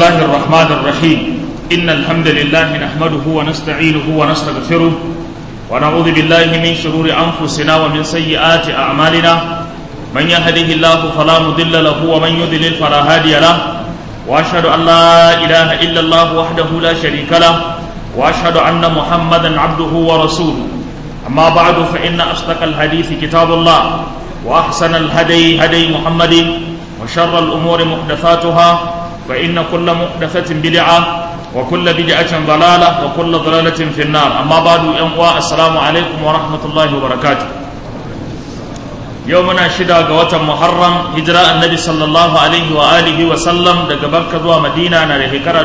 الله الرحمن الرحيم إن الحمد لله نحمده ونستعينه ونستغفره ونعوذ بالله من شرور أنفسنا ومن سيئات أعمالنا من يهده الله فلا مضل له ومن يضلل فلا هادي له وأشهد أن لا إله إلا الله وحده لا شريك له وأشهد أن محمدا عبده ورسوله أما بعد فإن أصدق الحديث كتاب الله وأحسن الهدي هدي محمد وشر الأمور محدثاتها فإن كل محدثة بدعة وكل بدعة ضلالة وكل ضلالة في النار أما بعد أنواع السلام عليكم ورحمة الله وبركاته يومنا شدا قوة محرم هجراء النبي صلى الله عليه وآله وسلم daga Barka zuwa Madina na da shekara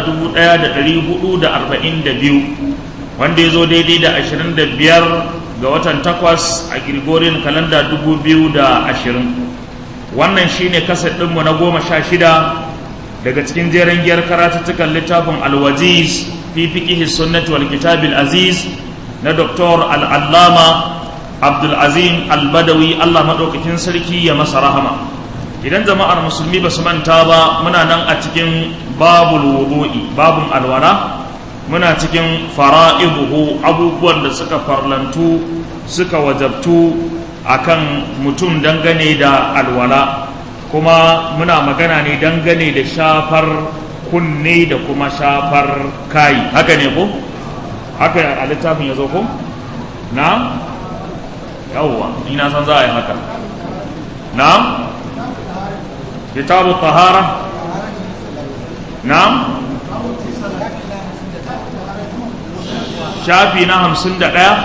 1442 wanda ya zo daidai da 25 ga watan takwas a Gregorian kalanda 2020 wannan shine kasar ɗinmu na goma sha shida daga cikin jeren giyar karatuttukan littafin alwaziz fi fiqihi sunnati wal kitabil aziz na doktor al'allama abdulazim albadawi allah maɗaukakin sarki ya masa rahama idan jama'ar musulmi ba su manta ba muna nan a cikin babul wudu'i babun alwala muna cikin fara'ibuhu abubuwan da suka farlantu suka wajabtu akan mutum dangane da alwala kuma muna magana ne dangane da shafar kunne da kuma shafar kayi haka ne ko haka a littafin ya zo ko na yawwa ina san za a yi haka na kitabu tahara na shafi na hamsin da ɗaya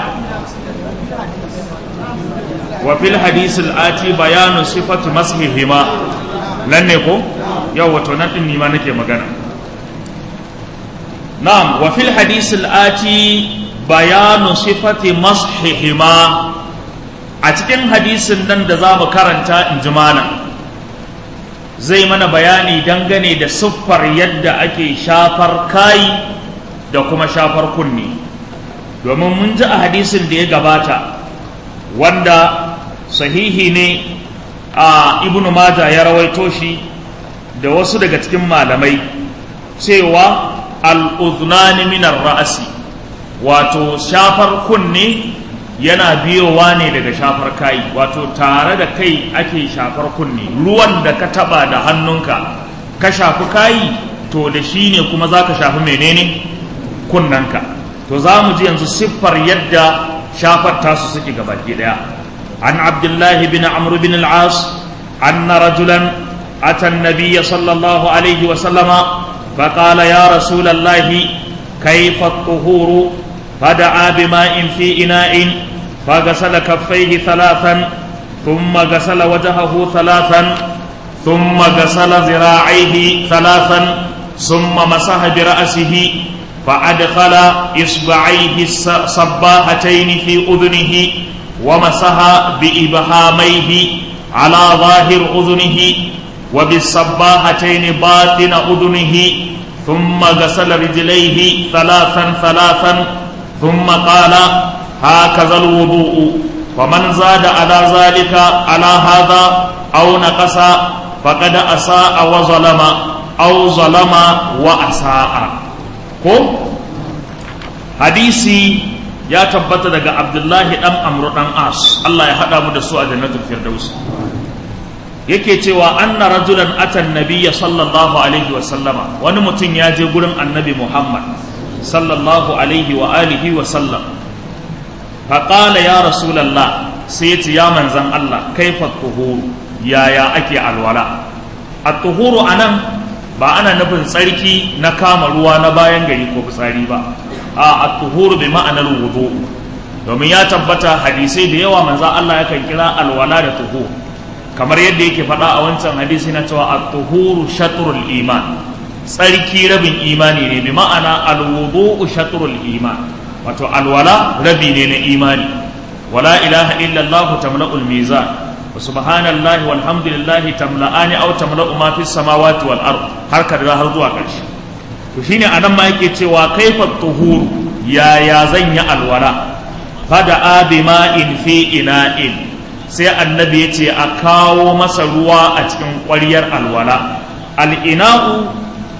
وفي الحديث الآتي بيان صفة مسحهما nan ne ko yau wato nan din nima nake magana na'am wa fil hadith al-ati bayanu sifati mashihima a cikin hadisin nan da zamu karanta in ji mana zai mana bayani dangane da siffar yadda ake shafar kai da kuma shafar kunni domin mun ji a hadisin da ya gabata wanda sahihi ne a ibnu maja ya rawaito shi da wasu daga cikin malamai cewa al'udhnani minar ra'asi wato shafar kunne yana biyowa ne daga shafar kai wato tare da kai ake shafar kunne ruwan da ka taba da hannunka ka shafi kayi to da shi ne kuma za ka shafi menene kunnanka to za mu ji yanzu siffar yadda shafar tasu suke gabaki daya عن عبد الله بن عمرو بن العاص أن رجلا أتى النبي صلى الله عليه وسلم فقال يا رسول الله كيف الطهور فدعا بماء في إناء فغسل كفيه ثلاثا ثم غسل وجهه ثلاثا ثم غسل ذراعيه ثلاثا ثم مسح برأسه فأدخل إصبعيه الصباحتين في أذنه ومسح بإبهاميه على ظاهر أذنه وبالصباحتين باطن أذنه ثم غسل رجليه ثلاثا ثلاثا ثم قال هكذا الوضوء ومن زاد على ذلك على هذا أو نقص فقد أساء وظلم أو ظلم وأساء حديثي ya tabbata daga abdullahi dan amru dan as Allah ya haɗa mu da su a jannatul firdaus yake cewa anna rajulan atan nabiyya sallallahu alaihi wa sallama wani mutum ya je gurin annabi muhammad sallallahu alaihi wa alihi wa sallam faqala ya rasulullah sai ya ce ya manzan Allah kaifa tuhuru yaya ake alwala at-tuhuru anan ba ana nufin tsarki na kama ruwa na bayan gari ko fitsari ba a at-tuhuru bi ma'anar wudu domin ya tabbata hadisai da yawa manzo Allah yakan kira alwala da tuhur kamar yadda yake faɗa a wancan hadisi na cewa at-tuhuru shatrul iman tsarki rabin imani ne bi ma'ana al-wudu shatrul iman wato alwala rabi ne na imani wala ilaha illa Allah tamla'ul mizan wa subhanallahi walhamdulillahi tamla'ani aw tamla'u ma fis samawati wal ard har ka har zuwa ƙarshe to shine anan ma yake cewa kaifa tuhuru yaya zan yi alwala fada abi ma'in fi ina'in sai annabi ya ce a kawo masa ruwa a cikin ƙwaryar alwala al'ina'u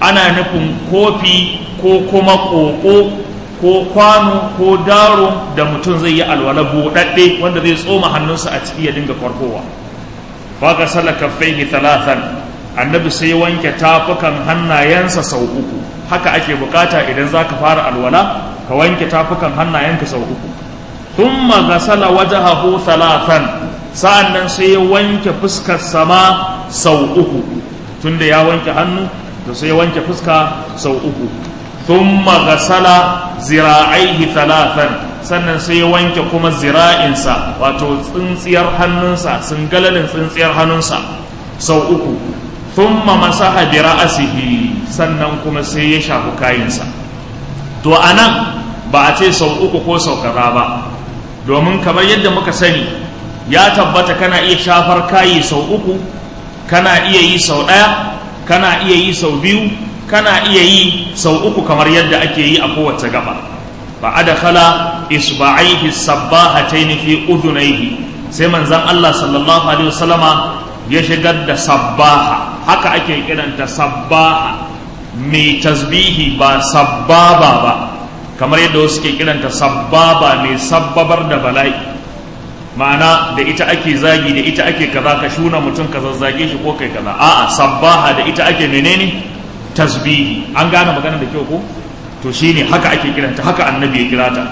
ana nufin kofi ko kuma ƙoƙo ko kwano ko daro da mutum zai yi alwala buɗaɗɗe wanda zai tsoma hannunsa a ciki ya dinga farkowa faka sala kaffaihi talatan annabi sai wanke tafukan hannayensa sau uku haka ake bukata idan za ka fara alwala ka wanke tafukan hannayenka sau uku thumma gasala wajahahu talatan sa'an nan sai ya wanke fuskar sama sau uku tunda ya wanke hannu to sai ya wanke fuska sau uku thumma gasala zira'aihi talatan sannan sai ya wanke kuma zira'insa wato tsintsiyar hannunsa galalin tsintsiyar hannunsa sau uku thumma masaha bi ra'asihi sannan kuma sai ya shafi kayansa to anan ba a ce sau uku ko sau kaza ba domin kamar yadda muka sani ya tabbata kana iya shafar kayi sau uku kana iya yi sau ɗaya kana iya yi sau biyu kana iya yi sau uku kamar yadda ake yi a kowace gaba fa adkhala isba'aihi sabbahatayn fi udunayhi sai manzon Allah sallallahu alaihi wasallama ya shigar da sabbaha haka ake kiranta sabbaha mai tasbihi ba sabbaba ba kamar yadda wasu ke kiranta sabbaba mai sabbabar da bala'i ma'ana da ita ake zagi da ita ake kaza ka shuna mutum ka zazzage shi ko kai kaza a'a sabbaha da ita ake menene tasbihi an gane magana da kyau ko to shine haka ake kiranta haka annabi ya kira ta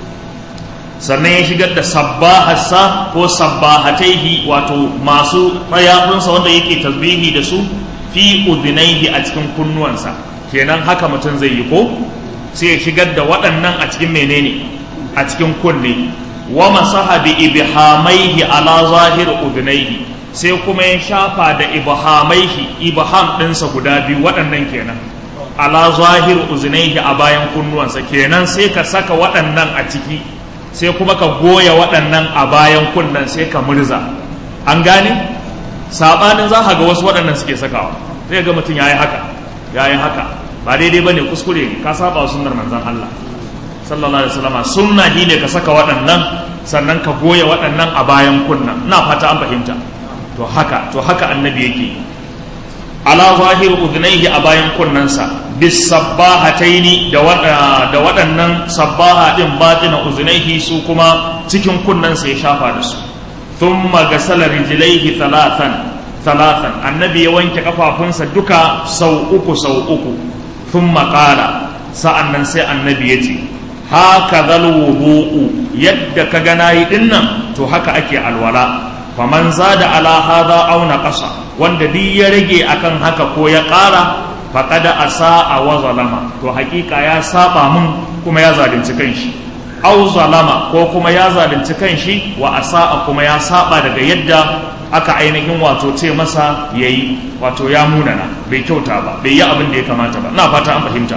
sannan ya shigar da sabbahasa ko sabbahataihi wato masu mayafinsa wanda yake tasbihi da su fi udhinaihi a cikin kunnuwansa kenan haka mutum zai yi ko sai ya shigar da waɗannan a cikin menene a cikin kunne wa masaha bi ibhamaihi ala zahir udhnaihi sai kuma ya shafa da ibhamaihi ibham ɗinsa guda biyu waɗannan kenan ala zahir udhnaihi a bayan kunnuwansa kenan sai ka saka waɗannan a ciki sai kuma ka goya waɗannan a bayan kunnen sai ka murza an gane sabanin za ka ga wasu waɗannan suke sakawa zai ga mutum yayi haka yayi haka ba daidai bane kuskure ne ka saba wa sunnar manzon Allah sallallahu alaihi wasallam sunna ne ka saka waɗannan sannan ka goya waɗannan a bayan kunnan ina fata an fahimta to haka to haka annabi yake ala zahir udhnaihi a bayan kunnansa bis sabbahataini da da waɗannan sabbaha din batina udhnaihi su kuma cikin kunnansa ya shafa da su thumma gasala rijlaihi thalathan thalathan annabi ya wanke kafafunsa duka sau uku sau uku thumma qala sa'annan sai annabi ya ce haka wudu'u yadda ka ga nayi dinnan to haka ake alwala faman zada ala hadha aw naqasa wanda duk ya rage akan haka ko ya ƙara faqad asaa wa zalama to hakika ya saba mun kuma ya zalunci kanshi aw zalama ko kuma ya zalunci kanshi wa asaa kuma ya saba daga yadda aka ainihin wato ce masa yayi wato ya munana bai kyauta ba bai yi abin da ya kamata ba ina fata an fahimta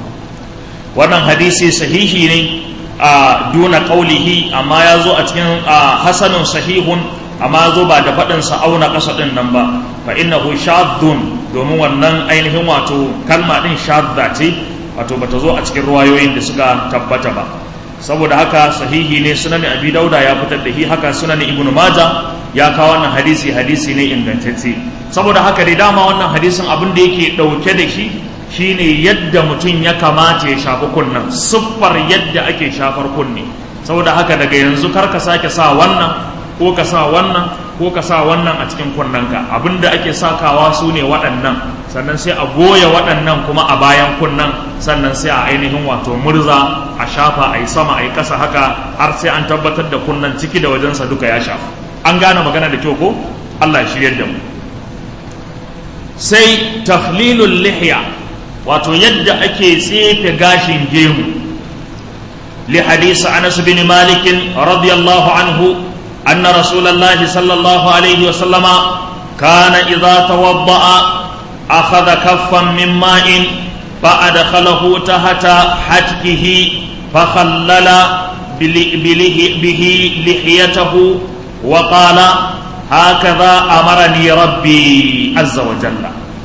wannan hadisi sahihi ne a duna kaulihi amma ya zo a cikin hasanun sahihun amma zo ba da faɗinsa auna ƙasa ɗin nan ba fa innahu shadun domin wannan ainihin wato kalma ɗin shadda ce wato bata zo a cikin ruwayoyin da suka tabbata ba saboda haka sahihi ne sunan abi dauda ya fitar da shi haka sunan ibnu maja ya kawo wannan hadisi hadisi ne ingantacce saboda haka dai dama wannan hadisin abin da yake ɗauke da shi shine yadda mutum ya kamata ya shafi kunnen siffar yadda ake shafar kunne saboda haka daga yanzu kar ka sake sa wannan ko ka sa wannan ko ka sa wannan a cikin kunnenka abinda ake sakawa su ne waɗannan sannan sai a goya waɗannan kuma a bayan kunnen sannan sai a ainihin wato murza a shafa a yi sama a yi ƙasa haka har sai an tabbatar da kunnen ciki da wajensa duka ya shafa an gane magana da kyau ko allah ya shiryar da mu sai taflilul lihya wato yadda ake tsefe gashin gemu li hadisi anas bin malik radiyallahu anhu anna rasulullahi sallallahu alaihi wa sallama kana idza tawadda'a akhadha kaffan min ma'in فأدخله تحت حتكه فخلل به لحيته وقال هكذا أمرني ربي عز وجل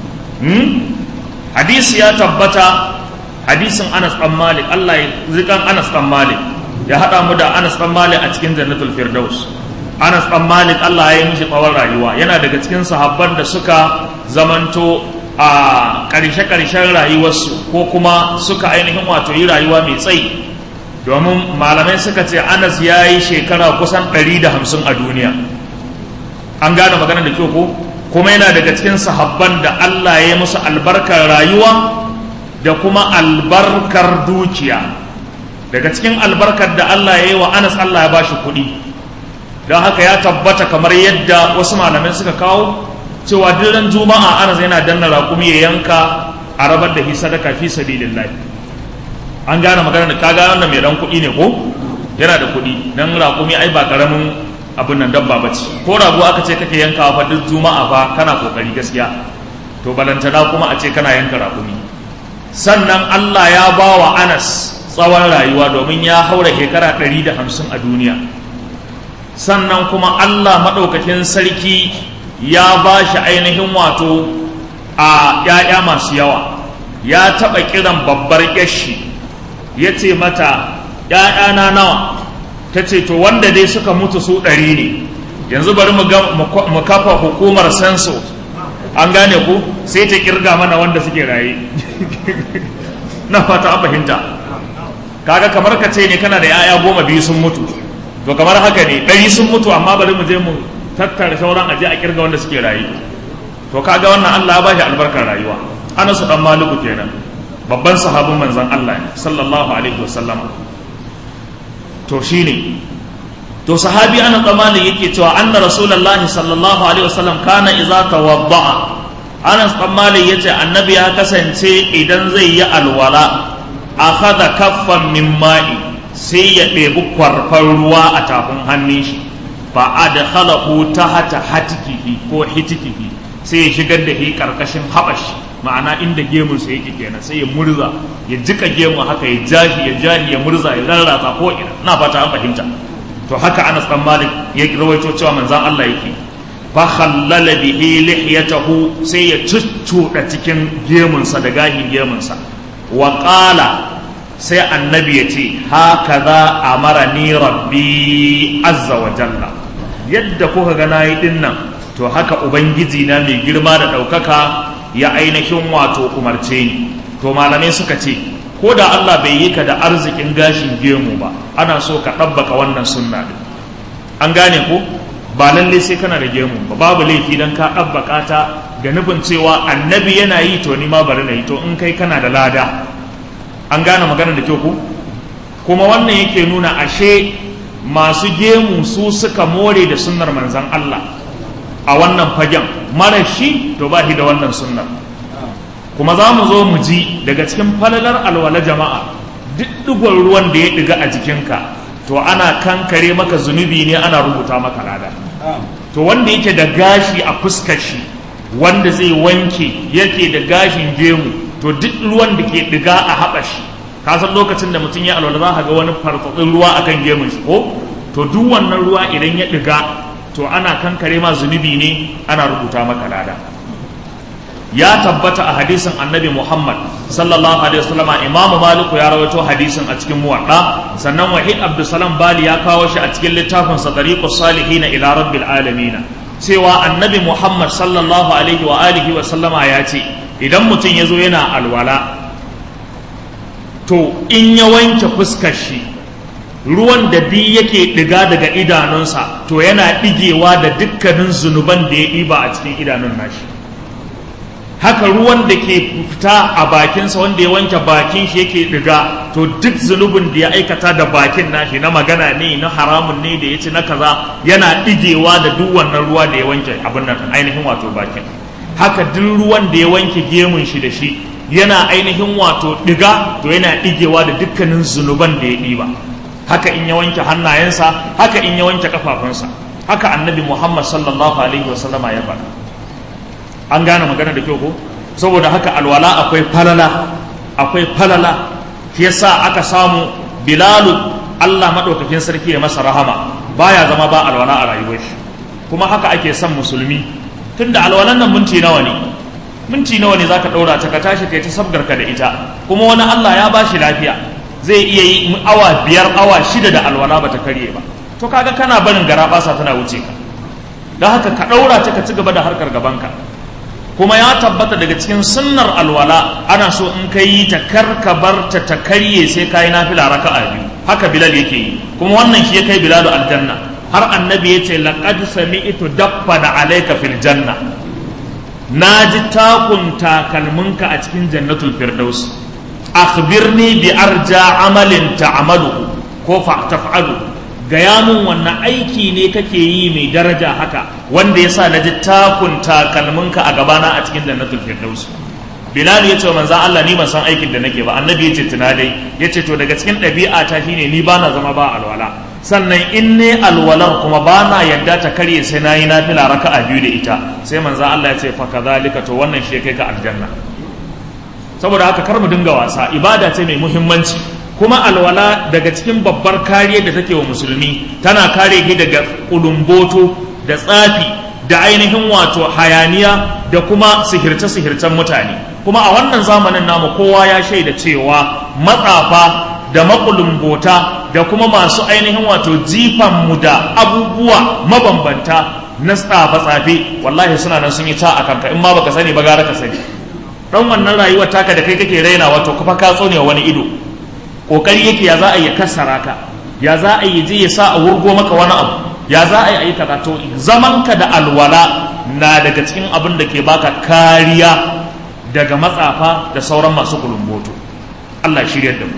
hadisi ya tabbata hadisin Anas dan Malik Allah ya zikan Anas dan Malik ya hada mu da Anas dan Malik a cikin Jannatul Firdaus Anas dan Malik Allah ya yi mishi tsawon rayuwa yana daga cikin sahabban da suka zamanto a ƙarshe-ƙarshen rayuwarsu ko kuma suka ainihin wato yi rayuwa mai tsayi domin malamai suka ce anas ya yi shekara kusan 150 a duniya an gane magana da kyau ko kuma yana daga cikin sahabban da allah ya yi musu albarkar rayuwa da kuma albarkar dukiya daga cikin albarkar da allah ya yi wa anas allah ya ba shi kuɗi don haka ya tabbata kamar yadda wasu malamai suka kawo cewa duk juma'a anas yana danna raƙumi ya yanka a rabar da hi sadaka fi sabilillah an gane magana da kaga wannan mai dan kuɗi ne ko yana da kuɗi dan raƙumi ai ba karamin abin nan dabba bace ko rago aka ce kake yankawa fa duk juma'a fa kana kokari gaskiya to balantana kuma a ce kana yanka raƙumi sannan Allah ya ba wa Anas tsawon rayuwa domin ya haura shekara 150 a duniya sannan kuma Allah maɗaukakin sarki ya ba shi ainihin wato a ‘ya'ya masu yawa ya taɓa kiran babbar yashi ya ce mata ‘ya'yana nawa ta ce to wanda dai suka mutu su ɗari ne yanzu bari mu kafa hukumar senso an gane ku sai ta kirga mana wanda suke raye na fata a fahimta kaga kamar ka ce ne kana da ‘ya'ya goma biyu sun mutu to kamar haka ne ɗari sun mutu amma bari mu je mu tattara sauran aje a kirga wanda suke rayu to kaga wannan Allah ya bashi albarkar rayuwa Anas dan Maliku kenan babban sahabin manzon Allah ne sallallahu alaihi wasallam to shine to sahabi Anas dan Malik yake cewa anna Rasulullah sallallahu alaihi wasallam kana idza tawadda'a Anas dan Malik yace annabi ya kasance idan zai yi alwala akhadha kaffan min ma'i sai ya ɗebi kwarfar ruwa a tafin hannun shi fa adkhalahu tahta hatikihi ko hitikihi sai ya shigar da shi karkashin habashi ma'ana inda gemun sa yake kenan sai ya murza ya jika gemu haka ya jahi ya jahi ya murza ya rarrasa ko ina ina fata an fahimta to haka Anas dan Malik ya rawaito cewa manzon Allah yake fa khallala bihi lihiyatahu sai ya cuccuda cikin gemunsa da gahin gemunsa wa qala sai annabi ya ce haka za a mara ni rabbi azza wa jalla yadda kuka ga nayi din nan to haka ubangiji na mai girma da ɗaukaka ya ainihin wato umarce ni to malamai suka ce ko da Allah bai yi ka da arzikin gashin gemu ba ana so ka ɗabbaka wannan sunna din an gane ko ba lalle sai kana da gemu ba babu laifi dan ka ɗabbaka ta ga nufin cewa annabi yana yi to ni ma bari na yi to in kai kana da lada an gane magana da kyau ku kuma wannan yake nuna ashe masu gemu su suka more da sunnar manzan Allah a wannan fagen mara shi to ba shi da wannan sunnar kuma za mu zo mu ji daga cikin falalar alwala jama'a duk digon ruwan da ya diga a jikinka to ana kankare maka zunubi ne ana rubuta maka lada to wanda yake da gashi a fuskar shi wanda zai wanke yake da gashin gemu to duk ruwan da ke diga a haɓa shi ka san lokacin da mutum ya alwala za ka ga wani farfatsin ruwa akan gemun shi ko to duk wannan ruwa idan ya diga to ana kankare ma zunubi ne ana rubuta maka lada ya tabbata a hadisin annabi muhammad sallallahu alaihi wasallam imam malik ya rawaito hadisin a cikin muwadda sannan wahid abdulsalam bali ya kawo shi a cikin littafin sa tariqus salihin ila rabbil alamin cewa annabi muhammad sallallahu alaihi wa alihi wa sallama ya ce idan mutum ya zo yana alwala to in ya wanke fuskar shi ruwan da duk yake ɗiga daga idanunsa to yana ɗigewa da dukkanin zunuban da ya ɗiba a cikin idanun nashi haka ruwan da ke fita a bakinsa wanda ya wanke bakin shi yake ɗiga to duk zunubin da ya aikata da bakin nashi na magana ne na haramun ne da ya ci na kaza yana ɗigewa da duk wannan ruwa da ya wanke abin nan ainihin wato bakin haka duk ruwan da ya wanke gemun shi da shi yana ainihin wato ɗiga to yana ɗigewa da dukkanin zunuban da ya ɗiba haka in ya wanke hannayensa haka in ya wanke kafafunsa haka annabi muhammad sallallahu alaihi wasallama ya faɗa an gane magana da kyau ko saboda haka alwala akwai falala akwai falala shi yasa aka samu bilalu allah maɗaukakin sarki ya masa rahama baya zama ba alwala a rayuwar shi kuma haka ake son musulmi tunda alwalan nan minti nawa ne minti nawa ne zaka ɗaura ta ka tashi kai ta sabgarka da ita kuma wani allah ya bashi lafiya zai iya yi awa biyar awa shida da alwala bata karye ba to kaga kana barin gara basa tana wuce ka don haka ka ɗaura ta ka ci gaba da harkar gabanka kuma ya tabbata daga cikin sunnar alwala ana so in ka yi ta karka bar ta ta karye sai ka yi nafila raka'a biyu haka bilal yake yi kuma wannan shi ya kai bilalu aljanna har annabi ya ce laqad sami'tu dabba da alayka fil janna na ji takun takalminka a cikin jannatul firdaus akhbirni bi arja amalin ta'malu ko fa taf'alu gaya mun wannan aiki ne kake yi mai daraja haka wanda yasa na ji takun takalminka a gabana a cikin jannatul firdaus bilal ya ce wa manzan Allah ni ban san aikin da nake ba annabi ya ce tuna dai ya ce to daga cikin ɗabi'a ta shine ni bana zama ba alwala sannan in ne alwalar kuma ba na yadda ta karye sai na yi nafila raka a biyu da ita sai manzan Allah ya ce fa kazalika to wannan shi kai ka aljanna saboda haka kar mu dinga wasa ibada ce mai muhimmanci kuma alwala daga cikin babbar kariyar da take wa musulmi tana kare shi daga kulumboto da tsafi da ainihin wato hayaniya da kuma sihirce-sihircen mutane kuma a wannan zamanin namu kowa ya shaida cewa matsafa da makulumbota da kuma masu ainihin wato jifanmu da abubuwa mabambanta na tsafe-tsafe wallahi suna nan sun yi ta a kanka in ma baka sani ba gara ka sani dan wannan rayuwar taka da kai kake raina wato kuma ka tsone wani ido kokari yake ya za a yi kassara ka ya za a yi je ya sa a wurgo maka wani abu ya za a yi ayi kaza to zamanka da alwala na daga cikin abin da ke baka kariya daga matsafa da sauran masu kulumboto Allah shiryar da mu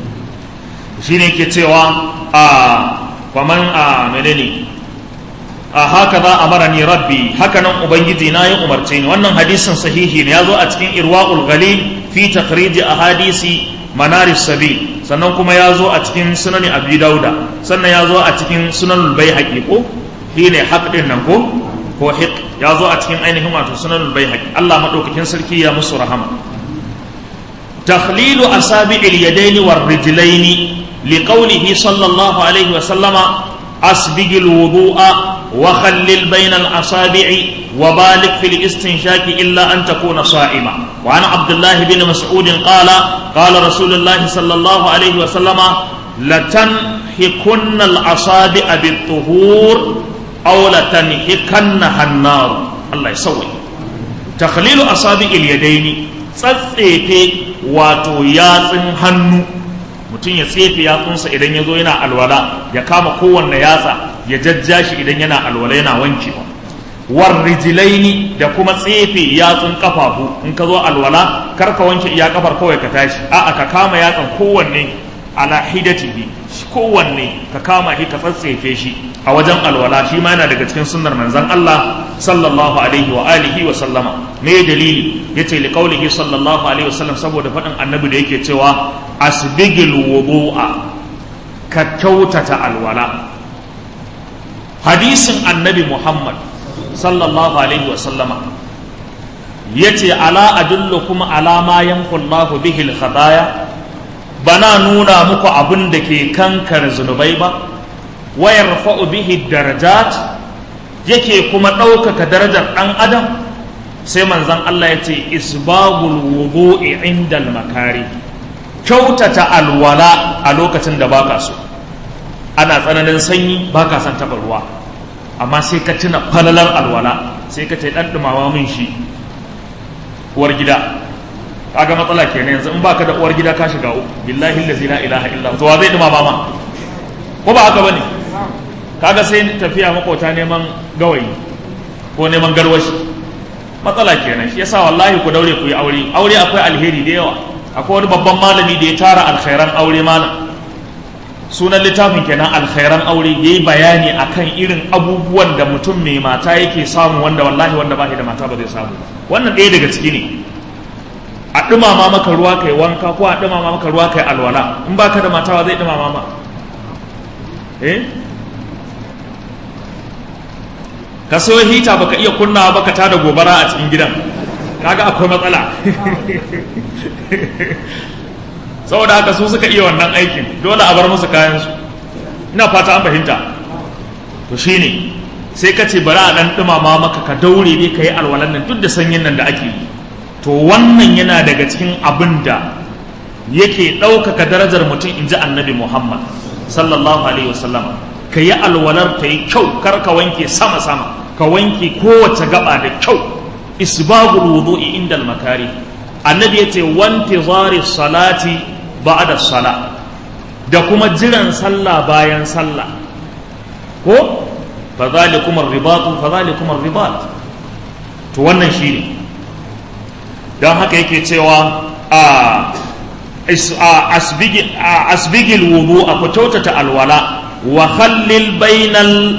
shine ke cewa a kwaman a menene a haka za a mara ni rabbi haka nan ubangiji na yi umarce ni wannan hadisin sahihi ne ya zo a cikin irwa'ul galil fi takhrij ahadisi manaris sabi sannan kuma ya zo a cikin sunani abi dauda sannan ya zo a cikin sunanul baihaqi ko shine haq din nan ko ko hiq ya zo a cikin ainihin wato sunanul baihaqi Allah madaukakin sarki ya musu rahama takhlilu asabi'il yadaini war rijlaini liqawlihi sallallahu alaihi wa sallama asbigil wudu'a وخلل بين الأصابع وبالغ في الاستنشاق إلا أن تكون صائما وعن عبد الله بن مسعود قال قال رسول الله صلى الله عليه وسلم لتنحكن الأصابع بالطهور أو لتنحكنها النار الله يسوي تخليل أصابع اليدين tsatsefe wato yatsun hannu mutum ya tsefe yatsunsa idan ya zo yana alwala ya kama kowanne yatsa ya jajja shi idan yana alwala yana wankewa war rijilaini da kuma tsefe yatsun kafafu in ka zo alwala kar ka wanke iya kafar kawai ka tashi a'a ka kama yatsan kowanne ala hidatihi kowanne ka kama shi ka tsatsefe shi a wajen alwala shi ma yana daga cikin sunnar manzon Allah sallallahu alaihi wa alihi wa sallama me dalili yace li qaulihi sallallahu alaihi wa sallam saboda faɗin annabi da yake cewa asbigil wudu'a ka kyautata alwala hadisin annabi muhammad sallallahu alaihi wasallama ya ce ala adullukum ala ma yanqullahu bihi al-khataya bana nuna muku abin da ke kankare zunubai ba wa yarfa'u bihi darajat yake kuma ɗaukaka darajar ɗan adam sai manzon Allah ya ce isbagul wudu'i indal makari kyautata alwala a lokacin da baka so ana tsananin sanyi baka son taɓa ruwa amma sai ka tuna falalar alwala sai ka ce ɗan ɗumawa min shi uwar gida kaga matsala kenan yanzu in baka da uwar gida ka shiga uku billahi allazi la ilaha illa to wa zai ɗumama ma ko ba haka bane kaga sai tafiya makota neman gawayi ko neman garwashi matsala kenan shi yasa wallahi ku daure ku yi aure aure akwai alheri da yawa akwai wani babban malami da ya tara alkhairan aure malam sunan littafin kenan alkhairan aure yayi bayani akan irin abubuwan da mutum mai mata yake samu wanda wallahi wanda ba shi da mata ba zai samu wannan ɗaya daga ciki ne a ɗumama maka ruwa kai wanka ko a ɗumama maka ruwa kai alwala in baka da mata zai ɗumama ma eh ka sayo hita baka iya kunnawa baka tada gobara a cikin gidan kaga akwai matsala saboda haka su suka iya wannan aikin dole a bar musu kayansu ina fata an fahimta to shine sai ka ce bari a dan dumama maka ka daure ne ka yi alwalan nan duk da sanyin nan da ake yi to wannan yana daga cikin abin da yake ɗaukaka darajar mutum in ji annabi muhammad sallallahu alaihi wasallam ka yi alwalar ta yi kyau kar ka wanke sama sama ka wanke kowace gaba da kyau isbagul wudu'i inda makari annabi yace wantizari salati ba'da sala da kuma jiran sallah bayan sallah ko fa zalikum ar-ribat fa zalikum ar-ribat to wannan shine dan haka yake cewa a asbigil wudu a ku kyautata alwala wa khallil bainal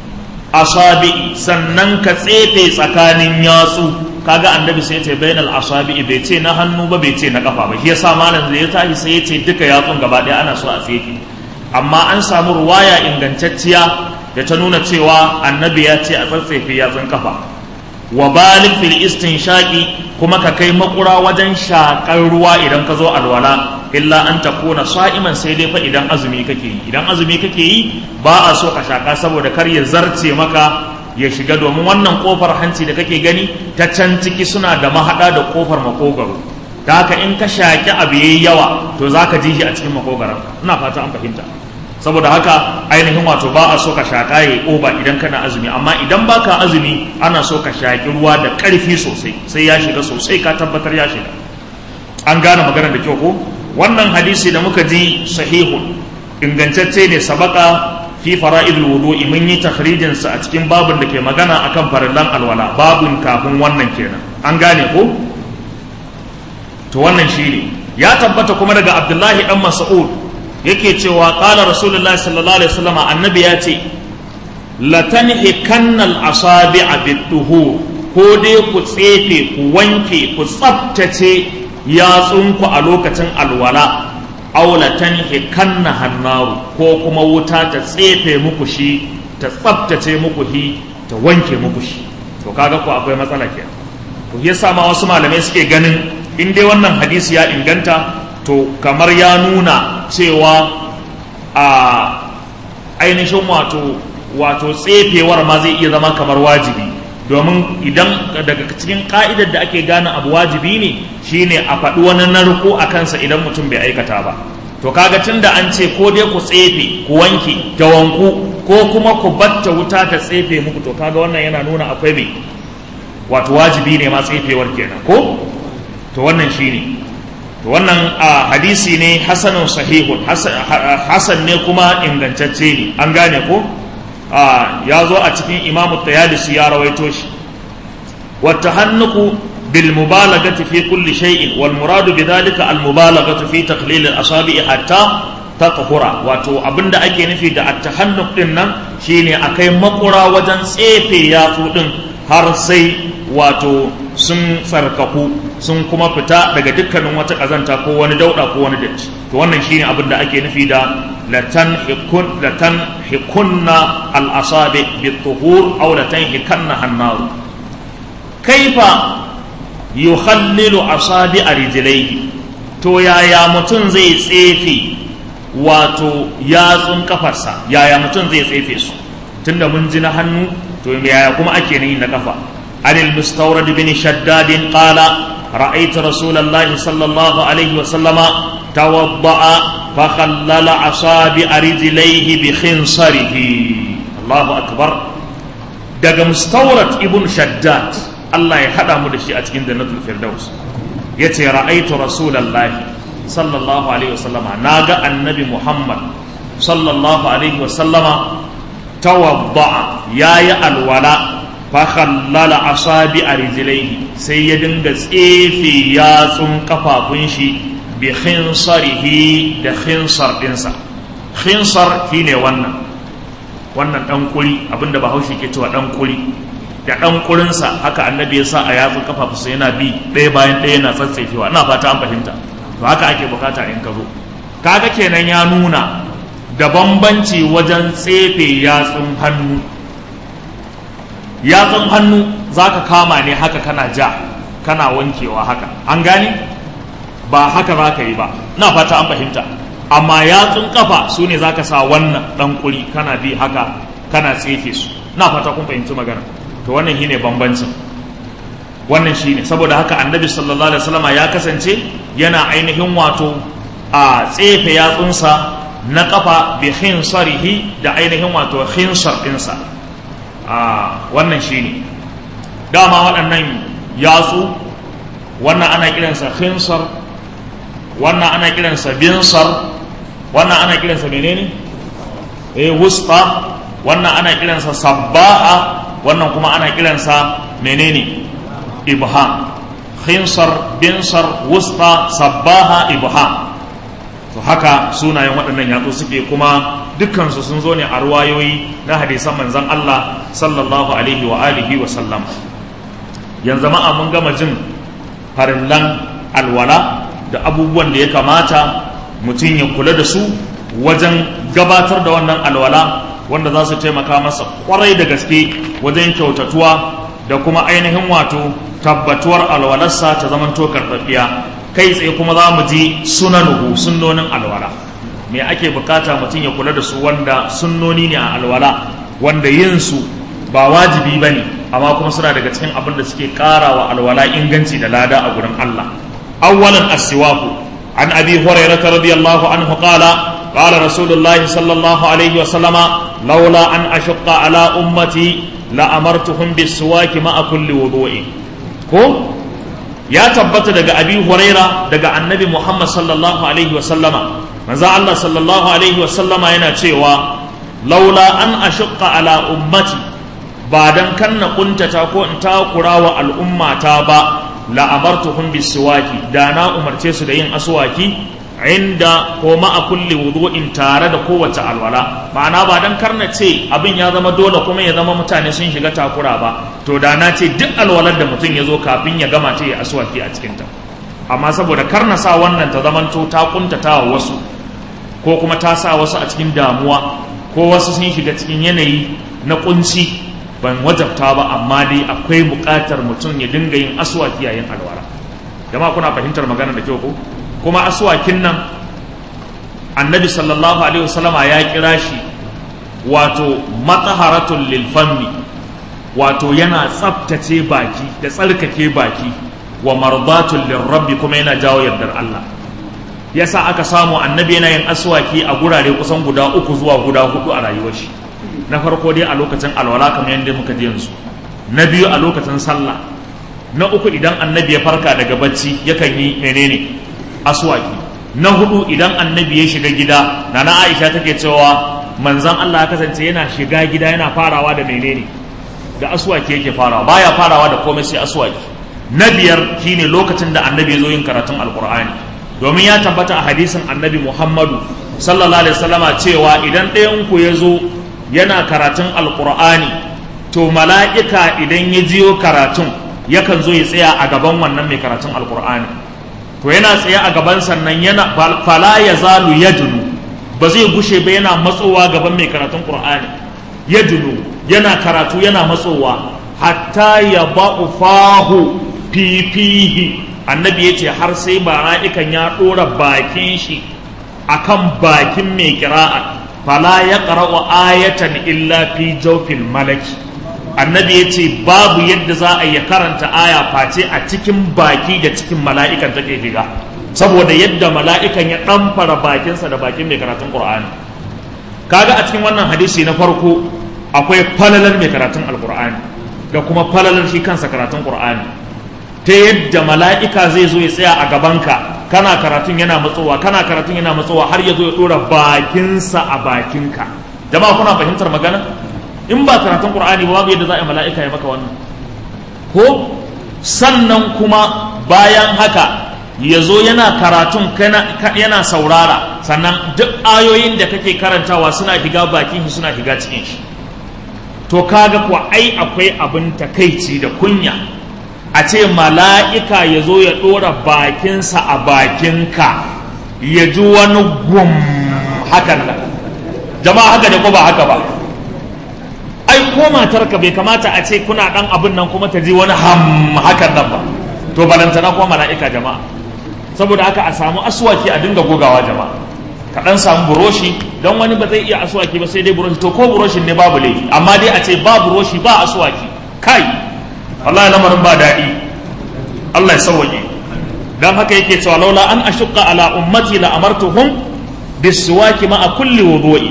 asabi sannan ka tsefe tsakanin yatsu kaga annabi sai ce bainal asabi bai ce na hannu ba bai ce na kafa ba shi yasa malam da ya tashi sai ya ce duka yatsun gaba ɗaya ana so a tsefe amma an samu ruwaya ingantacciya da ta nuna cewa annabi ya ce a tsatsefe yatsun kafa wa balik fil istinshaqi kuma ka kai makura wajen shakar ruwa idan ka zo alwala illa an takuna sa'iman sai dai fa idan azumi kake yi idan azumi kake yi ba a so ka shaka saboda kar ya zarce maka ya shiga domin wannan kofar hanci da kake gani ta can ciki suna da mahada da kofar makogaro da haka in ka shaki abu yayi yawa to zaka ji shi a cikin makogaron ina fata an fahimta saboda haka ainihin wato ba a so ka shaƙa ya oba idan kana azumi amma idan baka azumi ana so ka shaƙi ruwa da ƙarfi sosai sai ya shiga sosai ka tabbatar ya shiga an gane maganar da kyau ko wannan hadisi da muka ji sahihun ingantacce ne sabaka fi fara'idul wudu'i mun yi takhrijin sa a cikin babun da ke magana akan farillan alwala babun kafin wannan kenan an gane ko to wannan shine ya tabbata kuma daga Abdullahi dan Mas'ud yake cewa ƙala rasulullahi sallallahu alaihi wasallam annabi ya ce latanhi kannal asabi a bituhu ko dai ku tsefe ku wanke ku tsaftace yatsunku a lokacin alwala aw latanhi kanna hannaru ko kuma wuta ta tsefe muku shi ta tsaftace muku shi ta wanke muku shi to kaga ku akwai matsala ke to yasa ma wasu malamai suke ganin in dai wannan hadisi ya inganta to kamar ya nuna cewa a ainihin wato wato tsefewar ma zai iya zama kamar wajibi domin idan daga cikin ka'idar da ake gane abu wajibi ne shine a faɗi wani narko a kansa idan mutum bai aikata ba to kaga tun da an ce ko dai ku tsefe ku wanke ta wanku ko kuma ku batta wuta ta tsefe muku to kaga wannan yana nuna akwai mai wato wajibi ne ma tsefewar kenan ko to wannan shine to wannan a hadisi ne hasanun sahihun hasan ne kuma ingantacce ne an gane ko ya zo a cikin imamu tayalisi ya rawaito shi wata hannuku bil mubalagati fi kulli shay'in wal muradu bidhalika al mubalagatu fi taqlil al asabi hatta tatahura wato abinda ake nufi da at tahannuk din nan shine akai makura wajen tsefe yatsu din har sai wato sun tsarkaku sun kuma fita daga dukkanin wata ƙazanta ko wani dauɗa ko wani datti to wannan shine abin da ake nufi da latan hikun latan hikunna al-asabi bit-tuhur aw latan hikanna hannaru kaifa yukhallilu asabi rijlaihi to yaya mutum zai tsefe wato yatsun kafarsa yaya mutum zai tsefe su tunda mun ji na hannu to yaya kuma ake yi na kafa عن المستورد بن شداد قال رأيت رسول الله صلى الله عليه وسلم توضأ فخلل أصابع رجليه بخنصره الله أكبر daga mustawrat ibn shaddad Allah ya hada mu da shi a cikin jannatul firdaus yace ra'aitu rasulullahi sallallahu alaihi wasallama naga annabi muhammad sallallahu alaihi wasallama tawadda yayi alwala fakhallala asabi a rijilaihi sai ya dinga tsefe yatsun kafafun shi bi khinsarihi da khinsar dinsa khinsar shine wannan wannan dan kuri abinda bahaushe ke cewa dan kuri da dan kurinsa haka annabi ya sa a yatsun kafafunsa yana bi ɗaya bayan ɗaya yana tsatsefewa ina fata an fahimta to haka ake bukata in ka zo kaga kenan ya nuna da bambanci wajen tsefe yatsun hannu yatsun hannu za ka kama ne haka kana ja kana wankewa haka an gane ba haka za ka yi ba na fata an fahimta amma yatsun kafa su ne za ka sa wannan ɗan kuri kana bi haka kana tsefe su na fata kun fahimci magana to wannan shi ne bambancin wannan shi ne saboda haka annabi sallallahu alaihi wasallama ya kasance yana ainihin wato a tsefe yatsunsa na kafa bi khinsarihi da ainihin wato khinsar ɗinsa a wannan shi ne dama waɗannan yatsu wannan ana kiransa khinsar wannan ana kiransa binsar wannan ana kiransa menene eh wusta wannan ana kiransa sabbaha wannan kuma ana kiransa menene ibham khinsar binsar wusta sabbaha ibham to haka sunayen waɗannan yatsu suke kuma dukkansu sun zo ne a ruwayoyi na hadisan manzon Allah sallallahu alaihi wa alihi wa sallam yanzu ma'a mun gama jin farillan alwala da abubuwan da ya kamata mutum ya kula da su wajen gabatar da wannan alwala wanda za su taimaka masa kwarai da gaske wajen kyautatuwa da kuma ainihin wato tabbatuwar alwalarsa ta zaman to karɓaɓɓiya kai tsaye kuma za mu ji sunanuhu sunnonin alwala me ake bukata mutum ya kula da su wanda sunnoni ne a alwala wanda yin su ba wajibi ba ne amma kuma suna daga cikin abin da suke ƙara wa alwala inganci da lada a gurin Allah awwalan as-siwaku an abi hurairah radiyallahu anhu qala قال رسول الله صلى الله عليه وسلم لولا أن أشق على أمتي لأمرتهم بالسواك مع كل وضوء ko ya tabbata daga abi huraira daga annabi muhammad sallallahu alaihi wa sallama manzo Allah sallallahu alaihi wa sallama yana cewa laula an ashqa ala ummati ba dan kanna kuntata ko in takura wa al'ummata ba la amartuhum bisiwaki da na umarce su da yin aswaki inda ko ma'a kulli wudu'in tare da kowace alwala ma'ana ba dan karna ce abin ya zama dole kuma ya zama mutane sun shiga takura ba to da na ce duk alwalar da mutum ya zo kafin ya gama ta ya aswaki a cikinta amma saboda karna sa wannan ta zamanto ta kuntata wa wasu ko kuma ta sa wasu a cikin damuwa ko wasu sun shiga cikin yanayi na kunci ban wajabta ba amma dai akwai buƙatar mutum ya dinga yin aswaki yayin alwala jama'a kuna fahimtar magana da kyau ko kuma aswakin nan annabi sallallahu alaihi wasallama ya kira shi wato mataharatul lil fammi wato yana tsaftace baki da tsarkake baki wa mardatul lirabbi kuma yana jawo yardar Allah yasa aka samu annabi yana yin aswaki a gurare kusan guda uku zuwa guda hudu a rayuwar shi na farko dai a lokacin alwala kamar yadda muka ji yanzu na biyu a lokacin sallah na uku idan annabi ya farka daga bacci yakan yi menene aswaki na hudu idan annabi ya shiga gida na na aisha take cewa manzan Allah ya kasance yana shiga gida yana farawa da menene da aswaki yake farawa baya farawa da komai sai aswaki na biyar shine lokacin da annabi ya zo yin karatun alkur'ani domin ya tabbata a hadisin annabi muhammadu sallallahu alaihi wasallama cewa idan ɗayan ku ya zo yana karatun alkur'ani to mala'ika idan ya jiyo karatun yakan zo ya tsaya a gaban wannan mai karatun alkur'ani to yana tsaye a gaban sannan yana fala ya zalu ya dunu ba zai gushe ba yana matsowa gaban mai karatun qur'ani ya dunu yana karatu yana matsowa hatta ya ba'u fahu fifihi annabi ya ce har sai mala'ikan ya ɗora bakin shi akan bakin mai kira'a fala ya qara'u ayatan illa fi jawfil malaki annabi ya ce babu yadda za a yi karanta aya face a cikin baki da cikin mala'ikan take shiga saboda yadda mala'ikan ya ɗamfara bakinsa da bakin mai karatun ƙur'ani kaga a cikin wannan hadisi na farko akwai falalar mai karatun alƙur'ani da kuma falalar shi kansa karatun ƙur'ani ta yadda mala'ika zai zo ya tsaya a gabanka kana karatun yana matsowa kana karatun yana matsowa har ya zo ya ɗora bakinsa a bakinka jama'a kuna fahimtar magana in ba karatun qur'ani ba babu yadda za a yi mala'ika ya maka wannan ko sannan kuma bayan haka ya zo yana karatun yana saurara sannan duk ayoyin da kake karantawa suna shiga bakin shi suna shiga cikin shi to kaga kuwa ai akwai abin takaici da kunya a ce mala'ika ya zo ya ɗora bakinsa a bakinka ya ji wani gum hakan nan jama'a haka da ko ba haka ba ai ko matarka bai kamata a ce kuna dan abin nan kuma ta ji wani ham hakan nan ba to balantana kuma mala'ika jama'a saboda haka a samu aswaki a dinga gogawa jama'a ka dan samu buroshi don wani ba zai iya aswaki ba sai dai buroshi to ko buroshin ne babu laifi amma dai a ce ba buroshi ba aswaki kai wallahi lamarin ba daɗi Allah ya sauwaje dan haka yake cewa laula an ashqa ala ummati la amartuhum bisiwaki ma'a kulli wudu'i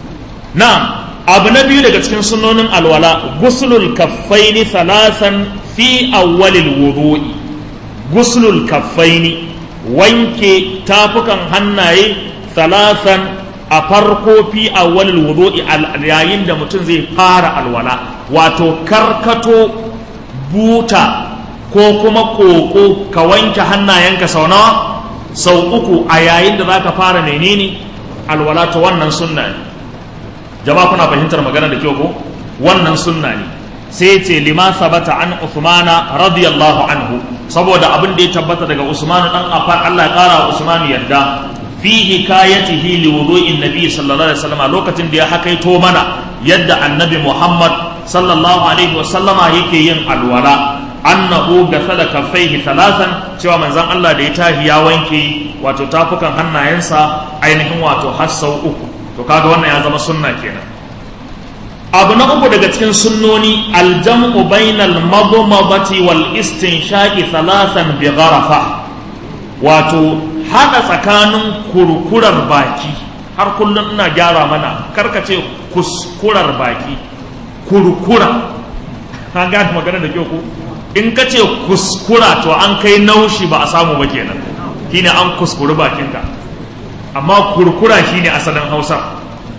na'am abu na biyu daga cikin sunonin alwala gusulul kaffaini thalathan fi awwalil wudu'i guslul kaffaini wanke tafukan hannaye salasan a farko fi awwalil wudu'i yayin da mutum zai fara alwala wato karkato buta ko kuma koko ka wanke hannayenka sau nawa sau uku a yayin da zaka fara menene alwala to wannan sunna ne jama'a kuna fahimtar magana da kyau ko wannan sunna ne sai ce lima sabata an Uthmana radiyallahu anhu saboda abin da ya tabbata daga Usman dan Affan Allah ya kara wa Usman yarda fi hikayatihi li wudu'in nabi sallallahu alaihi wasallam lokacin da ya hakaito mana yadda annabi Muhammad sallallahu alaihi wasallama yake yin alwala annahu gasala kaffaihi thalathan cewa manzon Allah da ya tahi ya wanke wato tafukan hannayensa ainihin wato har sau uku to kaga wannan ya zama sunna kenan abu na uku daga cikin sunnoni aljam'u bainal madmadati wal istinshaqi thalathan bi gharafa wato hada tsakanin kurkurar baki har kullum ina gyara mana karkace kuskurar baki kurkura ka gane magana da kyau ko in ka ce kuskura to an kai naushi ba a samu ba kenan shine an kuskuri bakinka amma kurkura shine asalin hausa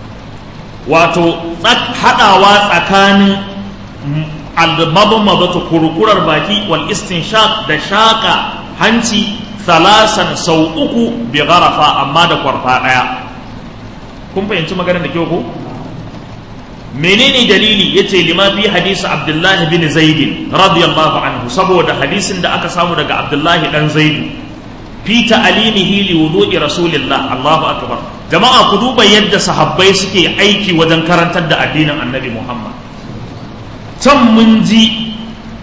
wato haɗawa tsakanin almabamabata kurkurar baki wal istinshaq da shaƙa hanci salasan sau uku bi garafa amma da kwarfa ɗaya kun fahimci maganar da kyau ko menene dalili yace lima fi hadisi abdullahi bin zaid radiyallahu anhu saboda hadisin da aka samu daga abdullahi dan zaid fi ta'alimihi li wudu'i rasulillah Allahu akbar jama'a ku duba yadda sahabbai suke aiki wajen karantar da addinin annabi Muhammad can mun ji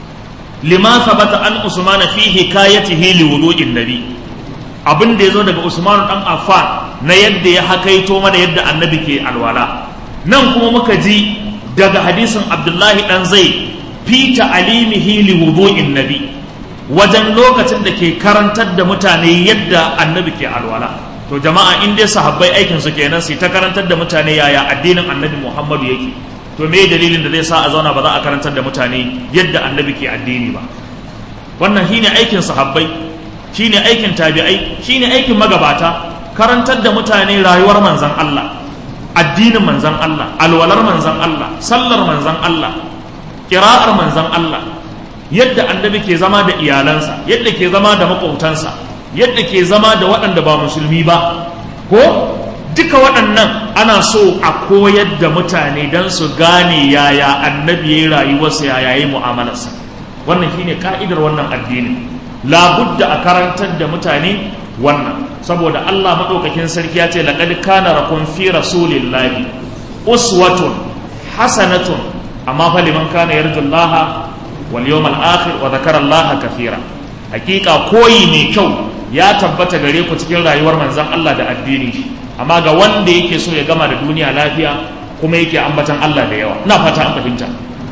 lima sabata an usman fi hikayatihi li wudu'in nabi abin da yazo daga usman dan affan na yadda ya hakaito mana yadda annabi ke alwala nan kuma muka ji daga hadisin abdullahi dan zai fi ta'alimihi li wudu'in nabi wajen lokacin da ke karantar da mutane yadda annabi ke alwala to jama'a in dai sahabbai aikin su kenan su ta karantar da mutane yaya addinin annabi Muhammadu yake to me dalilin da zai sa a zauna ba za a karantar da mutane yadda annabi ke addini ba wannan shine aikin sahabbai shine aikin tabi'ai shine aikin magabata karantar da mutane rayuwar manzon Allah addinin manzon Allah alwalar manzon Allah sallar manzon Allah kira'ar manzon Allah yadda annabi ke zama da iyalansa yadda ke zama da makwautansa yadda ke zama da waɗanda ba musulmi ba ko duka waɗannan ana so a koyar da mutane don su gane yaya annabi ya yi rayuwarsa yaya ya yi mu'amalarsa wannan shine ka'idar wannan addinin labudda a karantar da mutane wannan saboda Allah maɗaukakin sarki ya ce laqad kana rakum fi rasulillahi uswatun hasanatun amma fa liman kana yarjullaha wal yawmal akhir wa dhakara Allah kathira hakika koyi mai kyau ya tabbata gare ku cikin rayuwar manzon Allah da addini amma ga wanda yake so ya gama da duniya lafiya kuma yake ambatan Allah da yawa ina fata an fahimta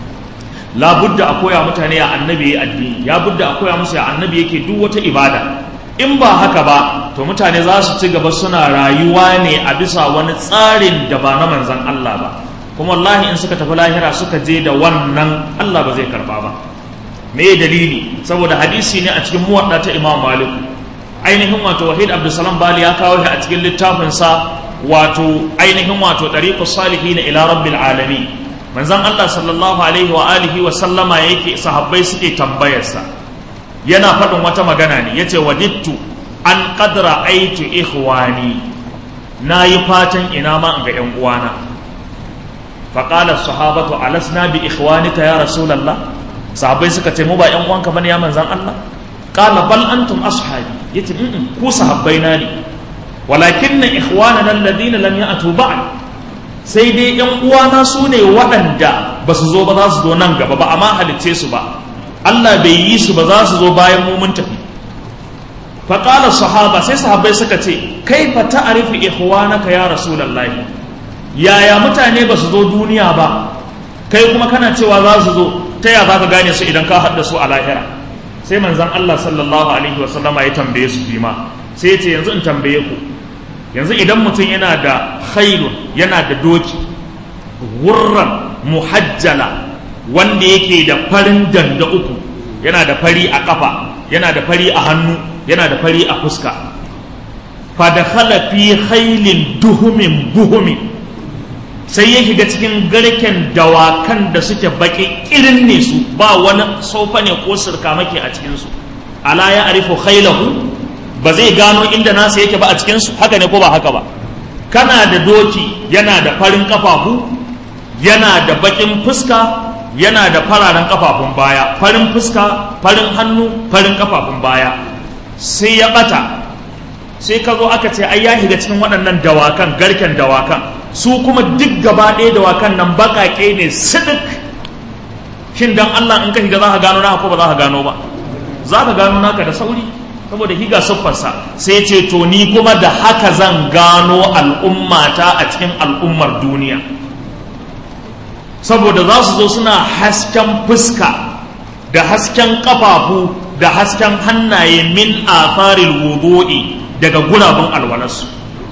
labudda a koya mutane ya annabi ya addini ya budda a koya musu ya annabi yake duk wata ibada in ba haka ba to mutane za su ci gaba suna rayuwa ne a bisa wani tsarin da ba na manzon Allah ba kuma wallahi in suka tafi lahira suka je da wannan Allah ba zai karba ba me dalili saboda hadisi ne a cikin muwadda ta Imam Malik ainihin wato Wahid Abdulsalam Bali ya kawo shi a cikin littafin sa wato ainihin wato Tariqus Salihin ila Rabbil Alamin manzon Allah sallallahu alaihi wa alihi wa sallama yake sahabbai suke tambayarsa yana faɗin wata magana ne yace wadittu an qadra aitu ikhwani nayi fatan ina ma in ga yan uwana فقال الصحابة ألسنا بإخوانك يا رسول الله صحابي suka ce mu ba ƴan uwanka bane ya manzan Allah qala bal antum ashabi yace in ku sahabbaina ne walakin ikhwanana alladhina lam ya'tu ba'd sai dai ƴan uwana su ne waɗanda ba su zo ba za su zo nan gaba ba amma halicce su ba Allah bai yi su ba za su zo bayan mu mun tafi faqala sahaba sai sahabbai suka ce kaifa ta'rifu ikhwanaka ya rasulullahi yaya mutane ba su zo duniya ba kai kuma kana cewa za su zo ta ya za ka gane su idan ka haɗa su a lahira sai manzan Allah sallallahu alaihi wa sallama ya tambaye su bima sai ya ce yanzu in tambaye ku yanzu idan mutum yana da khailun yana da doki gurran muhajjala wanda yake da farin danda uku yana da fari a kafa yana da fari a hannu yana da fari a fuska fadakhala fi khailin duhumin buhumin sai ya shiga cikin garken dawakan da suke baki irin ne su ba wani sofa ne ko sirkamake a cikinsu ala ya arifu khailahu ba zai gano inda nasa yake ba a cikinsu haka ne ko ba haka ba kana da doki yana da farin kafafu yana da bakin fuska yana da fararen kafafun baya farin fuska farin hannu farin kafafun baya sai ya bata sai ka zo aka ce ai ya shiga cikin waɗannan dawakan garken dawakan su kuma duk gaba ɗaya dawakan nan baƙaƙe ne sidik shin dan Allah in ka shiga za ka gano naka ko ba za ka gano ba za ka gano naka da sauri saboda higa siffarsa sai ce to ni kuma da haka zan gano al'ummata a cikin al'ummar duniya saboda za su zo suna hasken fuska da hasken kafafu da hasken hannaye min afaril wudu'i daga gurabun alwalarsu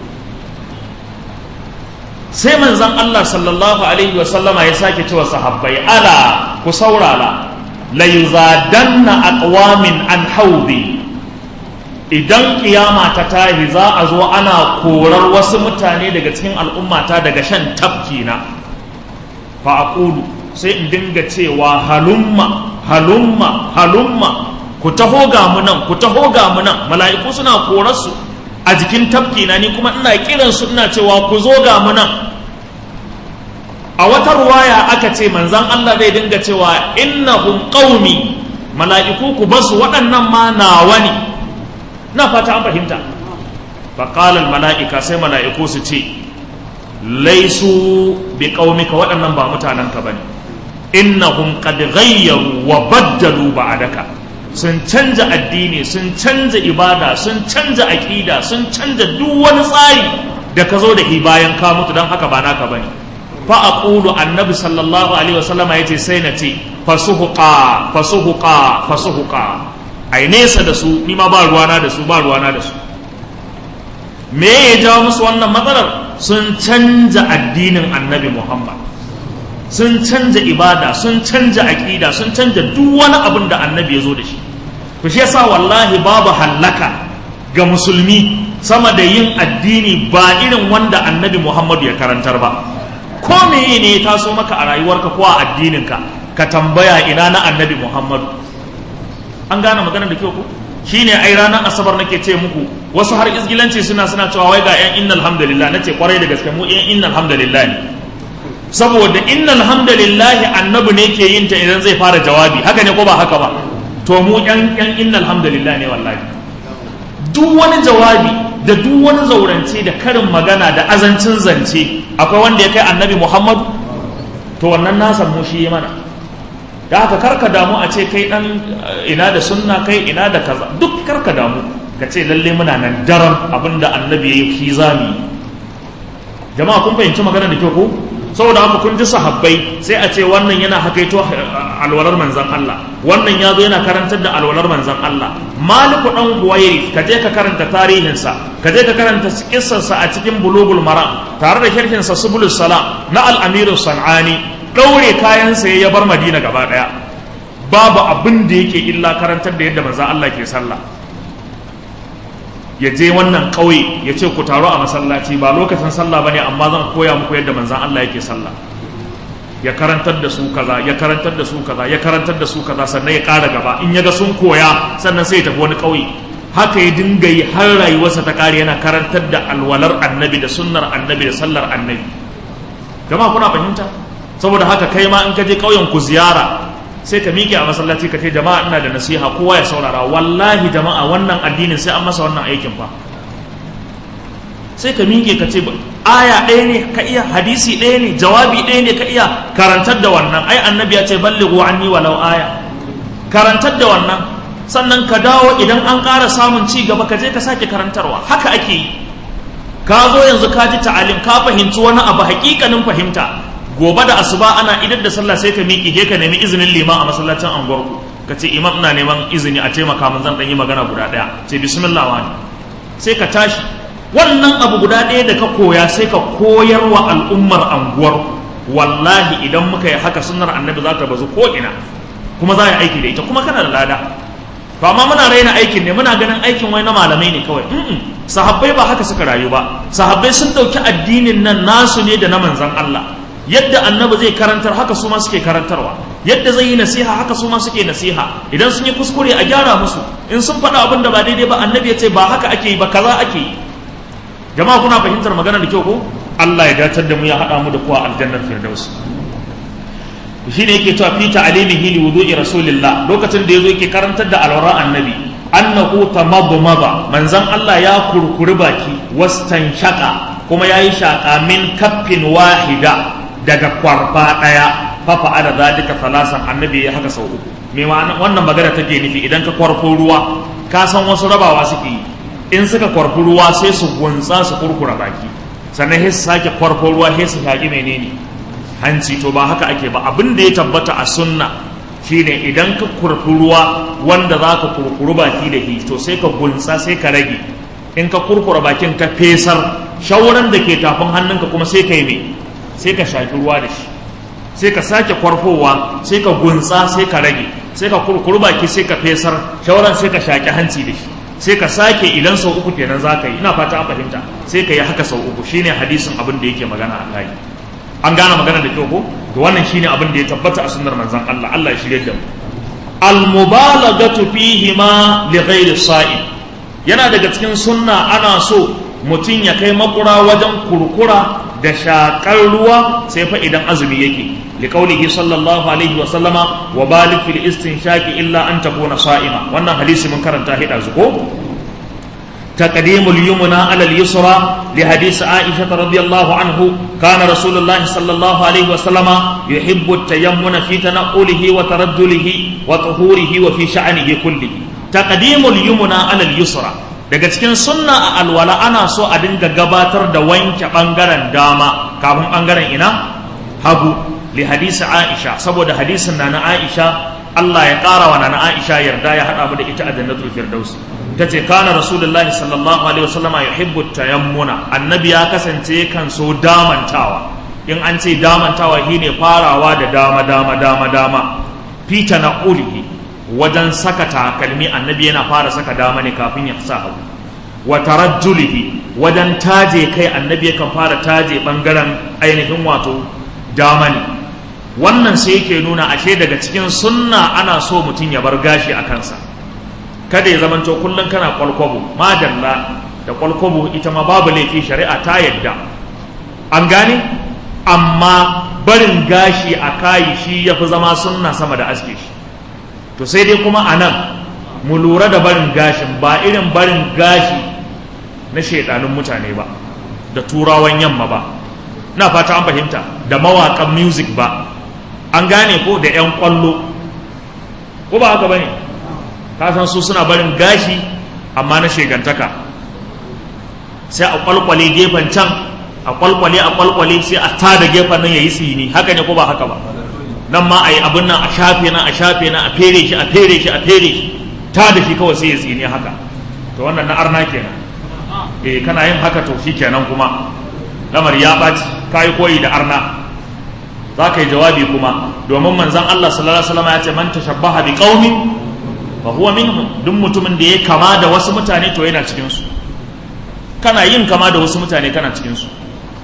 sai manzon Allah sallallahu alaihi wa sallama ya sake cewa sahabbai ala ku saurara la yuzadanna aqwamin an haudi idan kiyama ta tahi za a zo ana korar wasu mutane daga cikin al'ummata daga shan tafki na fa aqulu sai in dinga cewa halumma halumma halumma ku taho ga mu nan ku taho ga mu nan mala'iku suna korar su a jikin tafki na ni kuma ina kiran su ina cewa ku zo ga mu nan a wata ruwaya aka ce manzan Allah zai dinga cewa innahum qaumi mala'iku ku basu waɗannan ma nawa ne na fata an fahimta faƙalar mala'ika sai mala'iku su ce laisu bi ƙaumika waɗannan ba mutanenka ba ne innahum qad ghayyaru wa baddalu ba'daka sun canja addini sun canja ibada sun canja aƙida sun canja duk wani tsari da ka zo da shi bayan ka mutu don haka ba naka bane fa aqulu annabi sallallahu alaihi wasallam yace sai na ce fasuhuqa fasuhuqa fasuhuqa ai nesa da su ni ma ba ruwana da su ba ruwana da su me ya jawo musu wannan matsalar sun canja addinin annabi muhammad sun canja ibada sun canja aƙida sun canja duk wani abin da annabi ya zo da shi to shi yasa wallahi babu hallaka ga musulmi sama da yin addini ba irin wanda annabi muhammadu ya karantar ba ko meye ne ya taso maka a rayuwarka ko a addininka ka tambaya ina na annabi muhammadu an gane maganar da kyau ko shine ai ranar asabar nake ce muku wasu har izgilanci suna suna cewa wai ga yan innal hamdalillah nace kwarai da gaske mu yan innal hamdalillah ne saboda innal hamdalillah annabi ne ke yin ta idan zai fara jawabi haka ne ko ba haka ba to mu yan yan innal hamdalillah ne wallahi duk wani jawabi da duk wani zaurance da karin magana da azancin zance akwai wanda ya kai annabi muhammadu to wannan nasa mu shi mana da haka karka damu a ce kai dan ina da sunna kai ina da kaza duk karka damu ka ce lalle muna nan daram abinda annabi ya yi zami jama'a kun fahimci magana da kyau ko saboda haka kun ji sahabbai sai a ce wannan yana hakaito alwalar manzan Allah wannan ya zo yana karantar da alwalar manzan Allah maliku dan huwairi ka je ka karanta tarihinsa ka je ka karanta kissarsa a cikin bulugul maram tare da sharhinsa subulus salam na al-amiru sanani daure kayansa ya bar madina gaba daya babu abin da yake illa karantar da yadda manzan Allah ke sallah ya je wannan ƙauye ya ce ku taro a masallaci ba lokacin sallah bane amma zan koya muku yadda manzan Allah yake sallah ya karantar da su kaza ya karantar da su kaza ya karantar da su kaza sannan ya ƙara gaba in ya ga sun koya sannan sai ya tafi wani ƙauye haka ya dinga yi har rayuwarsa ta ƙare yana karantar da alwalar annabi da sunnar annabi da sallar annabi jama'a kuna fahimta saboda haka kai ma in ka je ƙauyen ku ziyara sai ka miƙe a masallaci ka ce jama'a ina da nasiha kowa ya saurara wallahi jama'a wannan addinin sai an masa wannan aikin fa sai ka miƙe ka ce aya ɗaya ne ka iya hadisi ɗaya ne jawabi ɗaya ne ka iya karantar da wannan ai annabi ya ce ballighu anni walau aya karantar da wannan sannan ka dawo idan an ƙara samun ci gaba ka je ka sake karantarwa haka ake yi ka zo yanzu ka ji ta'alim ka fahimci wani abu hakikanin fahimta gobe da asuba ana idar da sallah sai ka miƙi ke ka nemi izinin liman a masallacin anguwarku ka ce imam ina neman izini a taimaka min zan ɗan yi magana guda ɗaya ce bismillah wani sai ka tashi wannan abu guda ɗaya da ka koya sai ka koyar wa al'ummar anguwar wallahi idan muka yi haka sunnar annabi za ta bazu ko ina kuma za a yi aiki da ita kuma kana da lada to amma muna raina aikin ne muna ganin aikin wai na malamai ne kawai mm sahabbai ba haka suka rayu ba sahabbai sun ɗauki addinin nan nasu ne da na manzon Allah yadda annabi zai karantar haka su ma suke karantarwa yadda zai yi nasiha haka su ma suke nasiha idan sun yi kuskure a gyara musu in sun faɗa abin da ba daidai ba annabi ya ce ba haka ake yi ba kaza ake yi jama'a kuna fahimtar magana da kyau ko Allah ya dacar da mu ya haɗa mu da kuwa aljannar firdaus shi ne yake cewa fi ta'alimihi li wudu'i rasulillah lokacin da yazo yake karantar da alwara annabi annahu tamadmada manzon Allah ya kurkuri baki wastan shaka kuma yayi shaka min kaffin wahida daga kwarfa daya fa fa'ala zalika salasan annabi ya haka sau uku me ma'ana wannan magana take nufi idan ka kwarfo ruwa ka san wasu rabawa suke yi in suka kwarfi ruwa sai su gunsa su kurkura baki sannan sai su sake kwarfo ruwa sai su shaƙi menene hanci to ba haka ake ba abin da ya tabbata a sunna shine idan ka kurfi ruwa wanda za ka kurkuru baki da shi to sai ka gunsa sai ka rage in ka kurkura bakin ka fesar shauran da ke tafin hannunka kuma sai ka yi me sai ka shaƙi ruwa da shi sai ka sake kwarfowa sai ka gunsa sai ka rage sai ka kurkuru baki sai ka fesar shauran sai ka shaƙi hanci da shi sai ka sake idan sau uku kenan za ka yi ina fata an fahimta sai ka yi haka sau uku shine hadisin abin da yake magana a kai an gane magana da kyau ko to wannan shine abin da ya tabbata a sunnar manzon Allah Allah ya shirye da mu al mubalaghatu fihi ma li ghairi sa'im yana daga cikin sunna ana so mutum ya kai makura wajen kurkura da shakar ruwa sai fa idan azumi yake liqaulihi sallallahu alaihi wa sallama wa balik fil istinshaqi illa an takuna sa'ima wannan hadisi mun karanta hida zuko تقديم اليمنى على اليسرى لحديث عائشة رضي الله عنه كان رسول الله صلى الله عليه وسلم يحب التيمن في تنقله وترجله وطهوره وفي شأنه كله تقديم اليمنى على اليسرى daga cikin sunna a alwala ana so a dinga gabatar da wanke bangaren dama kafin bangaren ina hagu li hadisi Aisha saboda hadisin na na Aisha Allah ya ƙara wa na Aisha yarda ya haɗa mu da ita a jannatul firdaus ta ce kana rasulullahi sallallahu alaihi wasallama yuhibbu tayammuna annabi ya kasance kan so damantawa in an ce damantawa shine farawa da dama dama dama dama fita na ulihi wajen saka takalmi annabi yana fara saka dama ne kafin ya sa hagu wa tarajjulihi wajen taje kai annabi yakan fara taje bangaren ainihin wato dama ne wannan sai yake nuna ashe daga cikin sunna ana so mutum ya bar gashi a kansa kada ya zamanto kullum kana kwalkwabo madalla da kwalkwabo ita ma babu laifi shari'a ta yadda an gane amma barin gashi a kayi shi ya fi zama sunna sama da aske shi to sai dai kuma a nan mu lura da barin gashin ba irin barin gashi na shaidanun mutane ba da turawan yamma ba na fata an fahimta da mawaƙan music ba an gane ko da 'yan kwallo ko ba haka ba ne kasan su suna barin gashi amma na shegantaka sai a kwalkwale gefen can a kwalkwale a kwalkwale sai a tada gefen nan ya yi tsini haka ne ko ba haka ba nan ma a yi abin nan a shafe nan a shafe nan a fere shi a fere shi a fere shi ta da shi kawai sai ya tsini haka to wannan na arna kenan eh kana yin haka to shi kenan kuma lamar ya ɓaci ka yi koyi da arna za ka yi jawabi kuma domin manzon Allah sallallahu alaihi wasallam ya ce man tashabbaha bi qaumin fa huwa minhum duk mutumin da ya kama da wasu mutane to yana cikin su kana yin kama da wasu mutane kana cikin su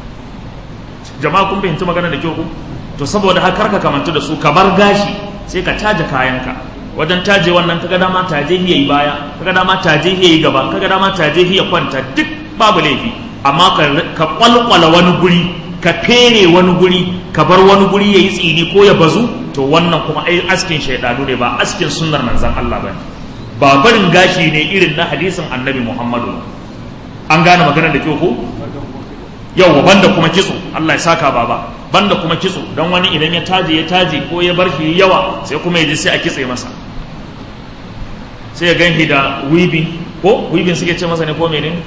jama'a kun fahimci magana da kyau ku to saboda haka ka kamantu da su ka bar gashi sai ka taje kayanka wajen taje wannan kaga dama taje hiya yi baya kaga dama taje hiya yi gaba kaga dama taje hiya kwanta duk babu laifi amma ka kwalkwala wani guri ka fere wani guri ka bar wani guri yayi tsini ko ya bazu to wannan kuma ai askin shaidanu ne ba askin sunnar manzan Allah ba ba barin gashi ne irin na hadisin annabi Muhammadu an gane maganar da kyau ko yau banda kuma kitso Allah ya saka baba banda kuma kitso don wani idan ya taje ya taje ko ya bar shi yawa sai kuma ya ji sai a kitse masa sai ya ganhi da weaving ko weaving suke ce masa ne ko menene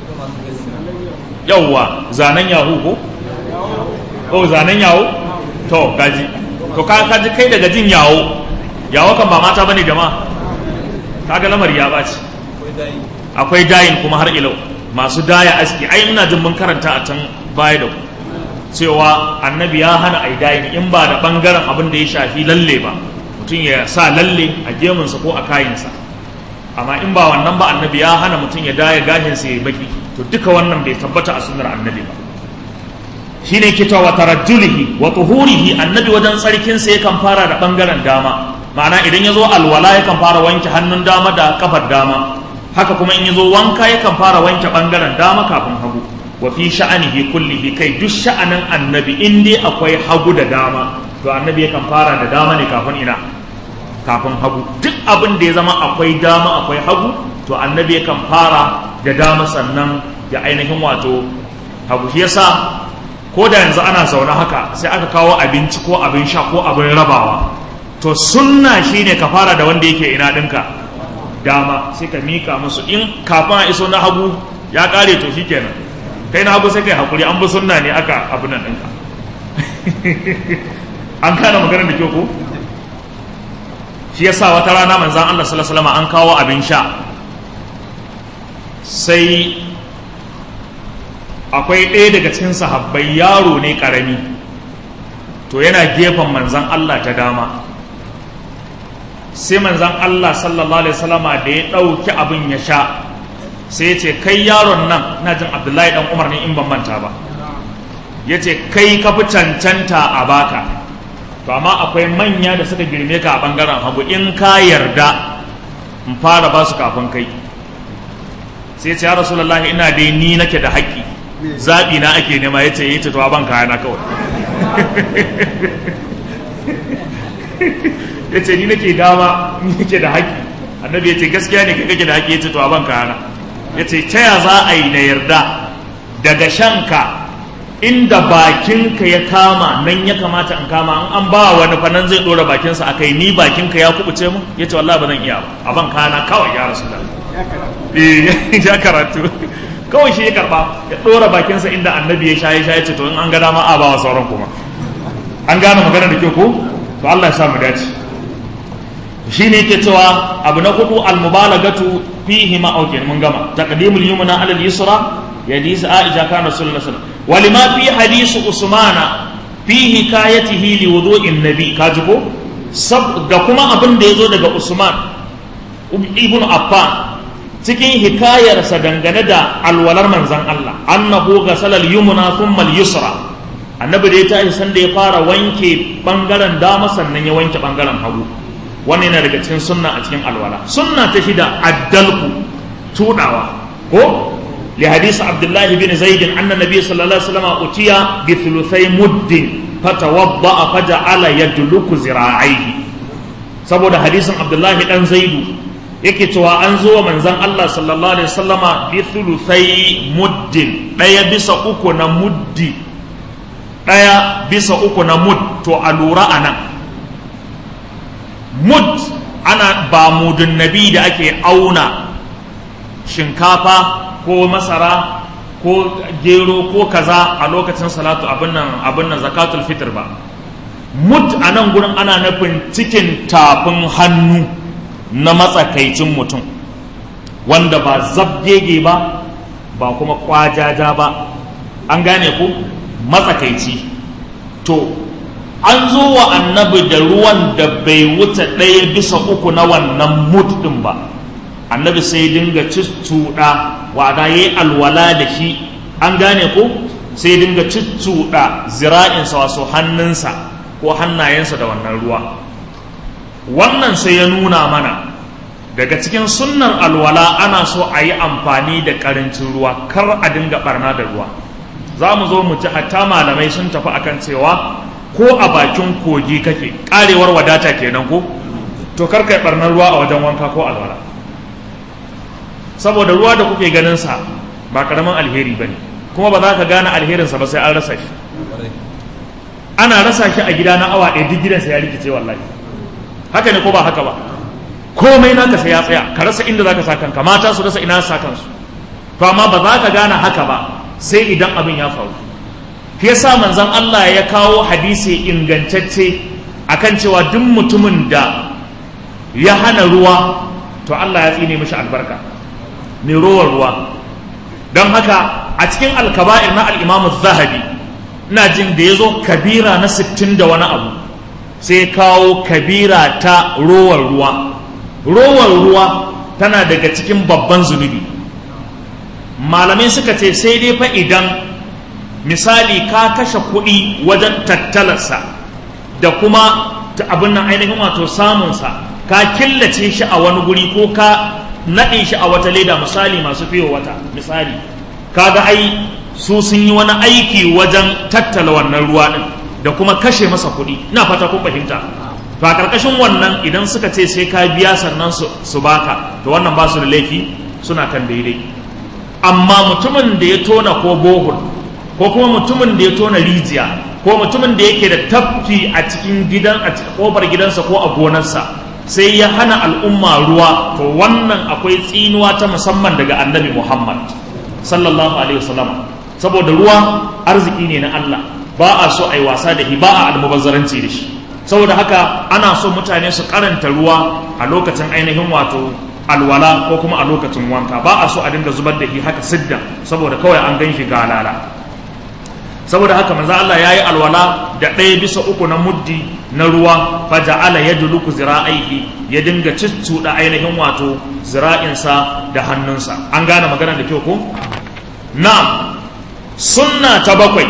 yawwa zanen yahu ko ko zanen yawo to gaji to ka kaji kai daga jin yawo yawo kan ba mata bane jama'a kaga lamari ya baci akwai dayin kuma har ilau masu daya aski ai ina jin mun karanta a can baya da ku cewa annabi ya hana ai dayin in ba da bangaren abin da ya shafi lalle ba mutum ya sa lalle a gemunsa ko a kayinsa amma in ba wannan ba annabi ya hana mutum ya daya gashinsa ya baki to duka wannan bai tabbata a sunnar annabi ba shine kita wa tarajjulihi wa tuhurihi annabi wajen tsarkinsa yakan fara da bangaren dama ma'ana idan ya zo alwala yakan fara wanke hannun dama da kafar dama haka kuma in ya zo wanka yakan fara wanke bangaren dama kafin hagu wa fi sha'anihi kullihi kai duk sha'anin annabi in dai akwai hagu da dama to annabi yakan fara da dama ne kafin ina kafin hagu duk abin da ya zama akwai dama akwai hagu to annabi yakan fara da dama sannan ya ainihin wato hagu shi yasa ko da yanzu ana zaune haka sai aka kawo abinci ko abin sha ko abin rabawa to sunna shine ka fara da wanda yake ina ɗinka dama sai ka mika musu in kafin a iso na hagu ya kare to shikenan kai na hagu sai kai hakuri an bi sunna ne aka abu nan ɗinka an kana maganar da kyau ko shi yasa wata rana manzan Allah sallallahu alaihi wasallam an kawo abin sha sai akwai ɗaya daga cikin sahabbai yaro ne ƙarami to yana gefen manzan Allah ta dama sai manzan Allah sallallahu alaihi wasallama da ya ɗauki abin ya sha sai ya ce kai yaron nan na jin abdullahi dan umar ne in ban manta ba ya ce kai ka fi cancanta a baka to amma akwai manya da suka girme ka a bangaren hagu in ka yarda in fara ba su kafin kai sai ce ya rasulallah ina dai ni nake da haƙƙi zaɓi na ake nema ya ce ya ce to ban kayana kawai ya ce ni nake dama ni nake da haƙƙi annabi ya ce gaskiya ne kai kake da haƙƙi ya ce to ban kayana ya ce ta ya za a yi na yarda daga shanka inda bakinka ya kama nan ya kamata in kama an an ba wani fa nan zai dora bakinsa a kai ni bakinka ya kubuce mu ya ce wallahi ba zan iya ba a ban kana kawai ya rasu da ya karatu kawai shi ya karba ya dora bakinsa inda annabi ya sha ya sha ya ce to in an ga dama a ba wa sauran kuma an gane magana da kyau ko to Allah ya sa mu dace shi ne yake cewa abu na hudu almubalagatu fihi ma aukin mun gama taqdimul yumna ala al-yusra ya hadisi aisha kana sallallahu alaihi wasallam walima fi hadisi usmana fi hikayatihi li wudu'in nabi kaji ko sab da kuma abin da yazo daga usman ibn affan cikin hikayarsa dangane da alwalar manzon Allah annahu ghasala al-yumna thumma al-yusra annabi da ya tashi sanda ya fara wanke bangaren dama sannan ya wanke bangaren hagu wannan yana daga cikin sunna a cikin alwala sunna ta shida addalku tudawa ko li hadisi abdullahi bin zaid anna nabiy sallallahu alaihi wasallam utiya bi thuluthai muddin fatawadda faja'ala yadluku zira'aihi saboda hadisin abdullahi dan zaidu yake cewa an zo wa manzon Allah sallallahu alaihi wasallama bi thuluthai muddin daya bisa uku na muddi daya bisa uku na mud to a lura anan mud ana ba mudun nabi da ake auna shinkafa ko masara ko gero ko kaza a lokacin salatu abin nan abin nan zakatul fitr ba mud a nan gurin ana nufin cikin tafin hannu na matsakaicin mutum wanda ba zabgege ba ba kuma kwajaja ba an gane ku matsakaici to an zo wa annabi da ruwan da bai wuce ɗaya bisa uku na wannan mud ɗin ba annabi sai dinga cuccuɗa wada ya yi alwala da shi an gane ko sai dinga cuccuɗa zira'insa wasu hannunsa ko hannayensa da wannan ruwa wannan sai ya nuna mana daga cikin sunnar alwala ana so a yi amfani da ƙarancin ruwa kar a dinga ɓarna da ruwa za mu zo mu ci hatta malamai sun tafi akan cewa ko a bakin kogi kake karewar wadata kenan ko to kar kai barnar ruwa a wajen wanka ko alwala saboda ruwa da kuke ganin sa ba karamin alheri bane kuma ba za ka gane alherin sa ba sai an rasa shi ana rasa shi a gida na awa ɗaya duk gidansa ya rikice wallahi haka ne ko ba haka ba komai naka sai ya tsaya ka rasa inda zaka sa kanka mata su rasa ina sa kansu to amma ba za ka gane haka ba sai idan abin ya faru shi yasa manzon Allah ya kawo hadisi ingantacce akan cewa duk mutumin da ya hana ruwa to Allah ya tsine mishi albarka mai rowar ruwa don haka a cikin alkaba'ir na al'imamu zahabi ina jin da ya zo kabira na sittin da wani abu sai kawo kabira ta rowar ruwa rowar ruwa tana daga cikin babban zunubi malamai suka ce sai dai fa idan misali ka kashe kuɗi wajen tattalarsa da kuma abin nan ainihin wato samunsa ka killace shi a wani guri ko ka naɗe shi a wata leda misali masu fiye wata misali kaga ai su sun yi wani aiki wajen tattala wannan ruwa ɗin da kuma kashe masa kuɗi ina fata kun fahimta to a ƙarƙashin wannan idan suka ce sai ka biya sannan su baka to wannan ba su da laifi suna kan daidai amma mutumin da ya tona ko bohol ko kuma mutumin da ya tona rijiya ko mutumin da yake da tafki a cikin gidan a cikin kofar gidansa ko a gonarsa sai ya hana al'umma ruwa to wannan akwai tsinuwa ta musamman daga annabi Muhammad sallallahu alaihi wasallam saboda ruwa arziki ne na Allah ba a so a yi wasa da shi ba a almubazzaranci da shi saboda haka ana so mutane su karanta ruwa a lokacin ainihin wato alwala ko kuma a lokacin wanka ba a so a dinga zubar da shi haka sidda saboda kawai an gan shi galala saboda haka manzo Allah yayi alwala da ɗaya bisa uku na muddi na ruwa fa ja'ala yadluku zira'aihi ya dinga ciccuda ainihin wato zira'insa da hannunsa an gane magana da kyau ko na'am sunna ta bakwai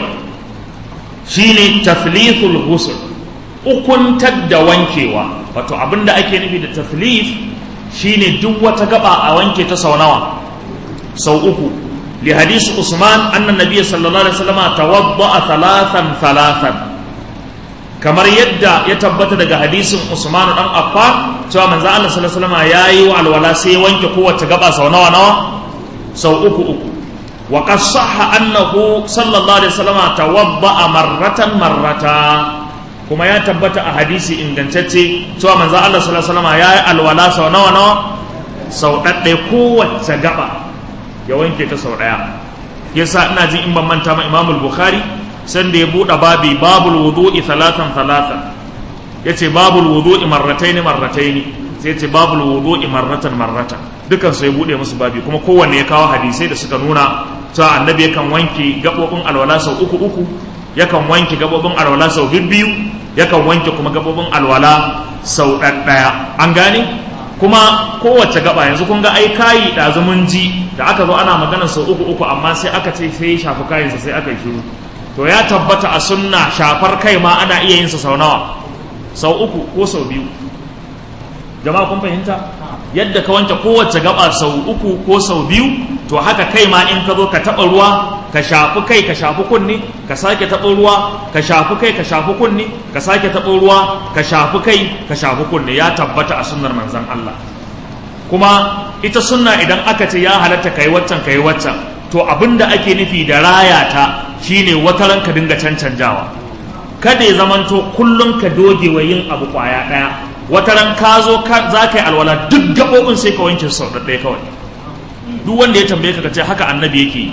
shine taflithul ghusl ukuntar da wankewa wato abinda ake nufi da taflith shine duk wata gaba a wanke ta sau nawa sau uku li hadisi usman anna nabiyyi sallallahu alaihi wasallam tawadda'a thalathan thalathan kamar yadda ya tabbata daga hadisin usman dan affan cewa manzo Allah sallallahu alaihi wasallam yayi wa alwala sai wanke kowace gaba sau nawa nawa sau uku uku wa qad sahha annahu sallallahu alaihi wasallam tawadda'a marratan marrata kuma ya tabbata a hadisi ingantacce cewa manzo Allah sallallahu alaihi wasallam yayi alwala sau nawa nawa sau dadde kowace gaba ya wanke ta sau daya yasa ina jin in ban manta ma Imam Bukhari san da ya bude babi babul wudu'i thalathan thalathan yace babul wudu'i marrataini marrataini sai yace babul wudu'i marratan marratan dukan su ya bude musu babi kuma kowanne ya kawo hadisai da suka nuna cewa annabi yakan wanke gabobin alwala sau uku uku yakan wanke gabobin alwala sau biyu yakan wanke kuma gabobin alwala sau ɗaya an gane kuma kowace gaba yanzu kun ga ai kayi ɗazu mun ji da aka zo ana magana sau uku uku amma sai aka ce sai ya shafi kayansa sai aka yi shiru to ya tabbata a sunna shafar kai ma ana iya yin sa sau nawa sau uku ko sau biyu jama'a kun fahimta yadda ka wanke kowace gaba sau uku ko sau biyu to haka kai ma in ka zo ka taɓa ruwa ka shafi kai ka shafi kunni ka sake taɓa ruwa ka shafi kai ka shafi kunni ka sake taɓa ruwa ka shafi kai ka shafi kunni ya tabbata a sunnar manzon Allah kuma ita sunna idan aka ce ya halatta kai waccan kai waccan to abinda ake nufi da raya ta shine wata ran ka dinga cancanjawa kada ya zamanto kullum ka doge wa yin abu kwaya ɗaya wata ran ka zo za ka yi alwala duk gaɓoɓin sai ka wanke sau ɗaya kawai duk wanda ya tambaye ka ce haka annabi yake yi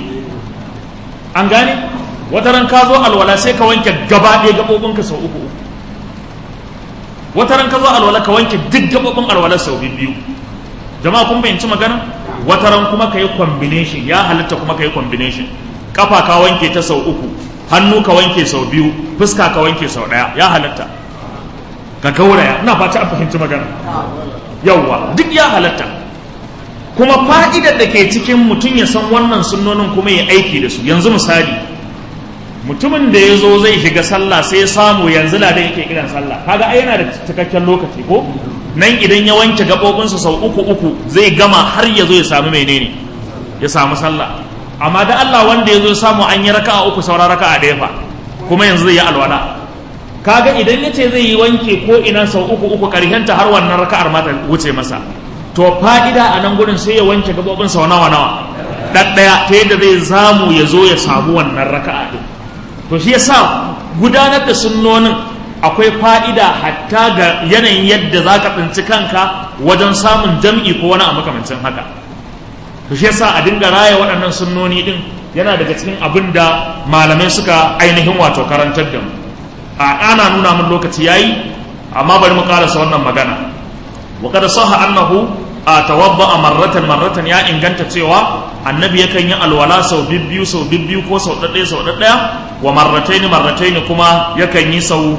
an gane wata ran ka zo alwala sai ka wanke gaba ɗaya gaɓoɓinka sau uku wata ran ka zo alwala ka wanke duk gaɓoɓin alwala sau biyu jama'a kun fahimci magana wata ran kuma ka yi combination ya halitta kuma ka yi combination kafa ka wanke ta sau uku hannu ka wanke sau biyu fuska ka wanke sau ɗaya ya halitta ka gauraya ina fata an fahimci magana yawwa duk ya halatta kuma fa'idar da ke cikin mutum ya san wannan sunnonin kuma ya aiki da su yanzu misali mutumin da ya zo zai shiga sallah sai ya samu yanzu na da yake kiran sallah kaga ai yana da cikakken lokaci ko nan idan ya wanke gaɓoɓinsa sau uku uku zai gama har ya zo ya samu menene ya samu sallah amma da Allah wanda ya zo ya samu an yi raka'a uku saura raka'a ɗaya fa kuma yanzu zai yi alwala kaga idan ya ce zai yi wanke ko ina sau uku uku karshenta har wannan raka'ar ma ta wuce masa to fa'ida a nan gudun sai ya wanke gabobin sau nawa nawa ɗaɗɗaya ta yadda zai zamu ya zo ya samu wannan raka'a ɗin to shi yasa gudanar da sunnonin akwai fa'ida hatta ga yanayin yadda za ka tsinci kanka wajen samun jam'i ko wani a makamancin haka to shi yasa a dinga raya waɗannan sunnoni ɗin yana daga cikin abin da malamai suka ainihin wato karantar da mu a ana nuna min lokaci yayi amma bari mu karasa wannan magana wa kada saha annahu a tawadda marratan marratan ya inganta cewa annabi yakan yi alwala sau bibbiyu sau bibbiyu ko sau ɗaɗɗaya sau ɗaɗɗaya wa marrataini marrataini kuma yakan yi sau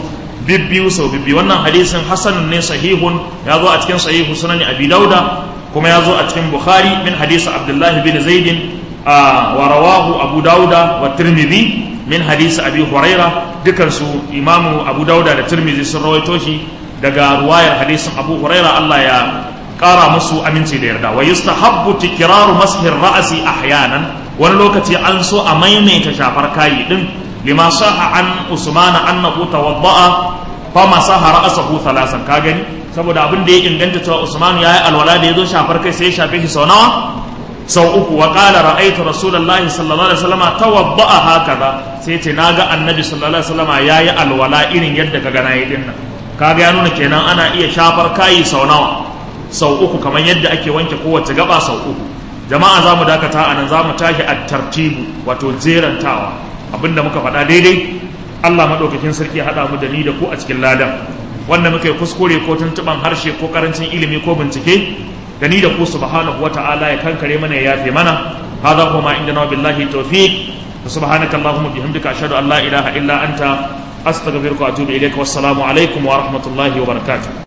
bibbiyu sau bibbiyu wannan hadisin hasanun ne sahihun ya zo a cikin sahihu sunan abi dauda kuma ya zo a cikin bukhari min hadisi abdullahi bin zaidin wa rawahu abu dauda wa tirmidhi min hadisi abi huraira dukansu imamu abu dauda da tirmidhi sun rawaito shi daga ruwayar hadisin abu huraira allah ya kara musu aminci da yarda wa yustahabbu tikraru mashir ra'si ahyanan wani lokaci an so a maimaita shafar kayi din lima saha an usmana annahu tawadda'a fa masaha ra'sahu thalasan ka gani saboda abin da ya inganta cewa usman yayi alwala da yazo shafar kai sai ya shafe shi sau nawa sau uku wa qala ra'aytu rasulullahi sallallahu alaihi wasallam tawadda'a hakaza sai ce naga annabi sallallahu alaihi wasallam yayi alwala irin yadda kaga nayi din nan kaga ya nuna kenan ana iya shafar kayi sau nawa sau uku kamar yadda ake wanke kowace gaba sau uku jama'a za mu dakata a nan za mu tashi a tartibu wato jerantawa abinda muka faɗa daidai Allah maɗaukakin sarki ya haɗa mu da ni da ku a cikin ladan wanda muka yi kuskure ko tuntuɓan harshe ko ƙarancin ilimi ko bincike da ni da ku subhanahu wa ta'ala ya kankare mana ya yafe mana hadha kuma inda na billahi tawfiq subhanaka allahumma bihamdika ashhadu an la ilaha illa anta astaghfiruka wa atubu ilayka wassalamu alaikum wa rahmatullahi wa barakatuh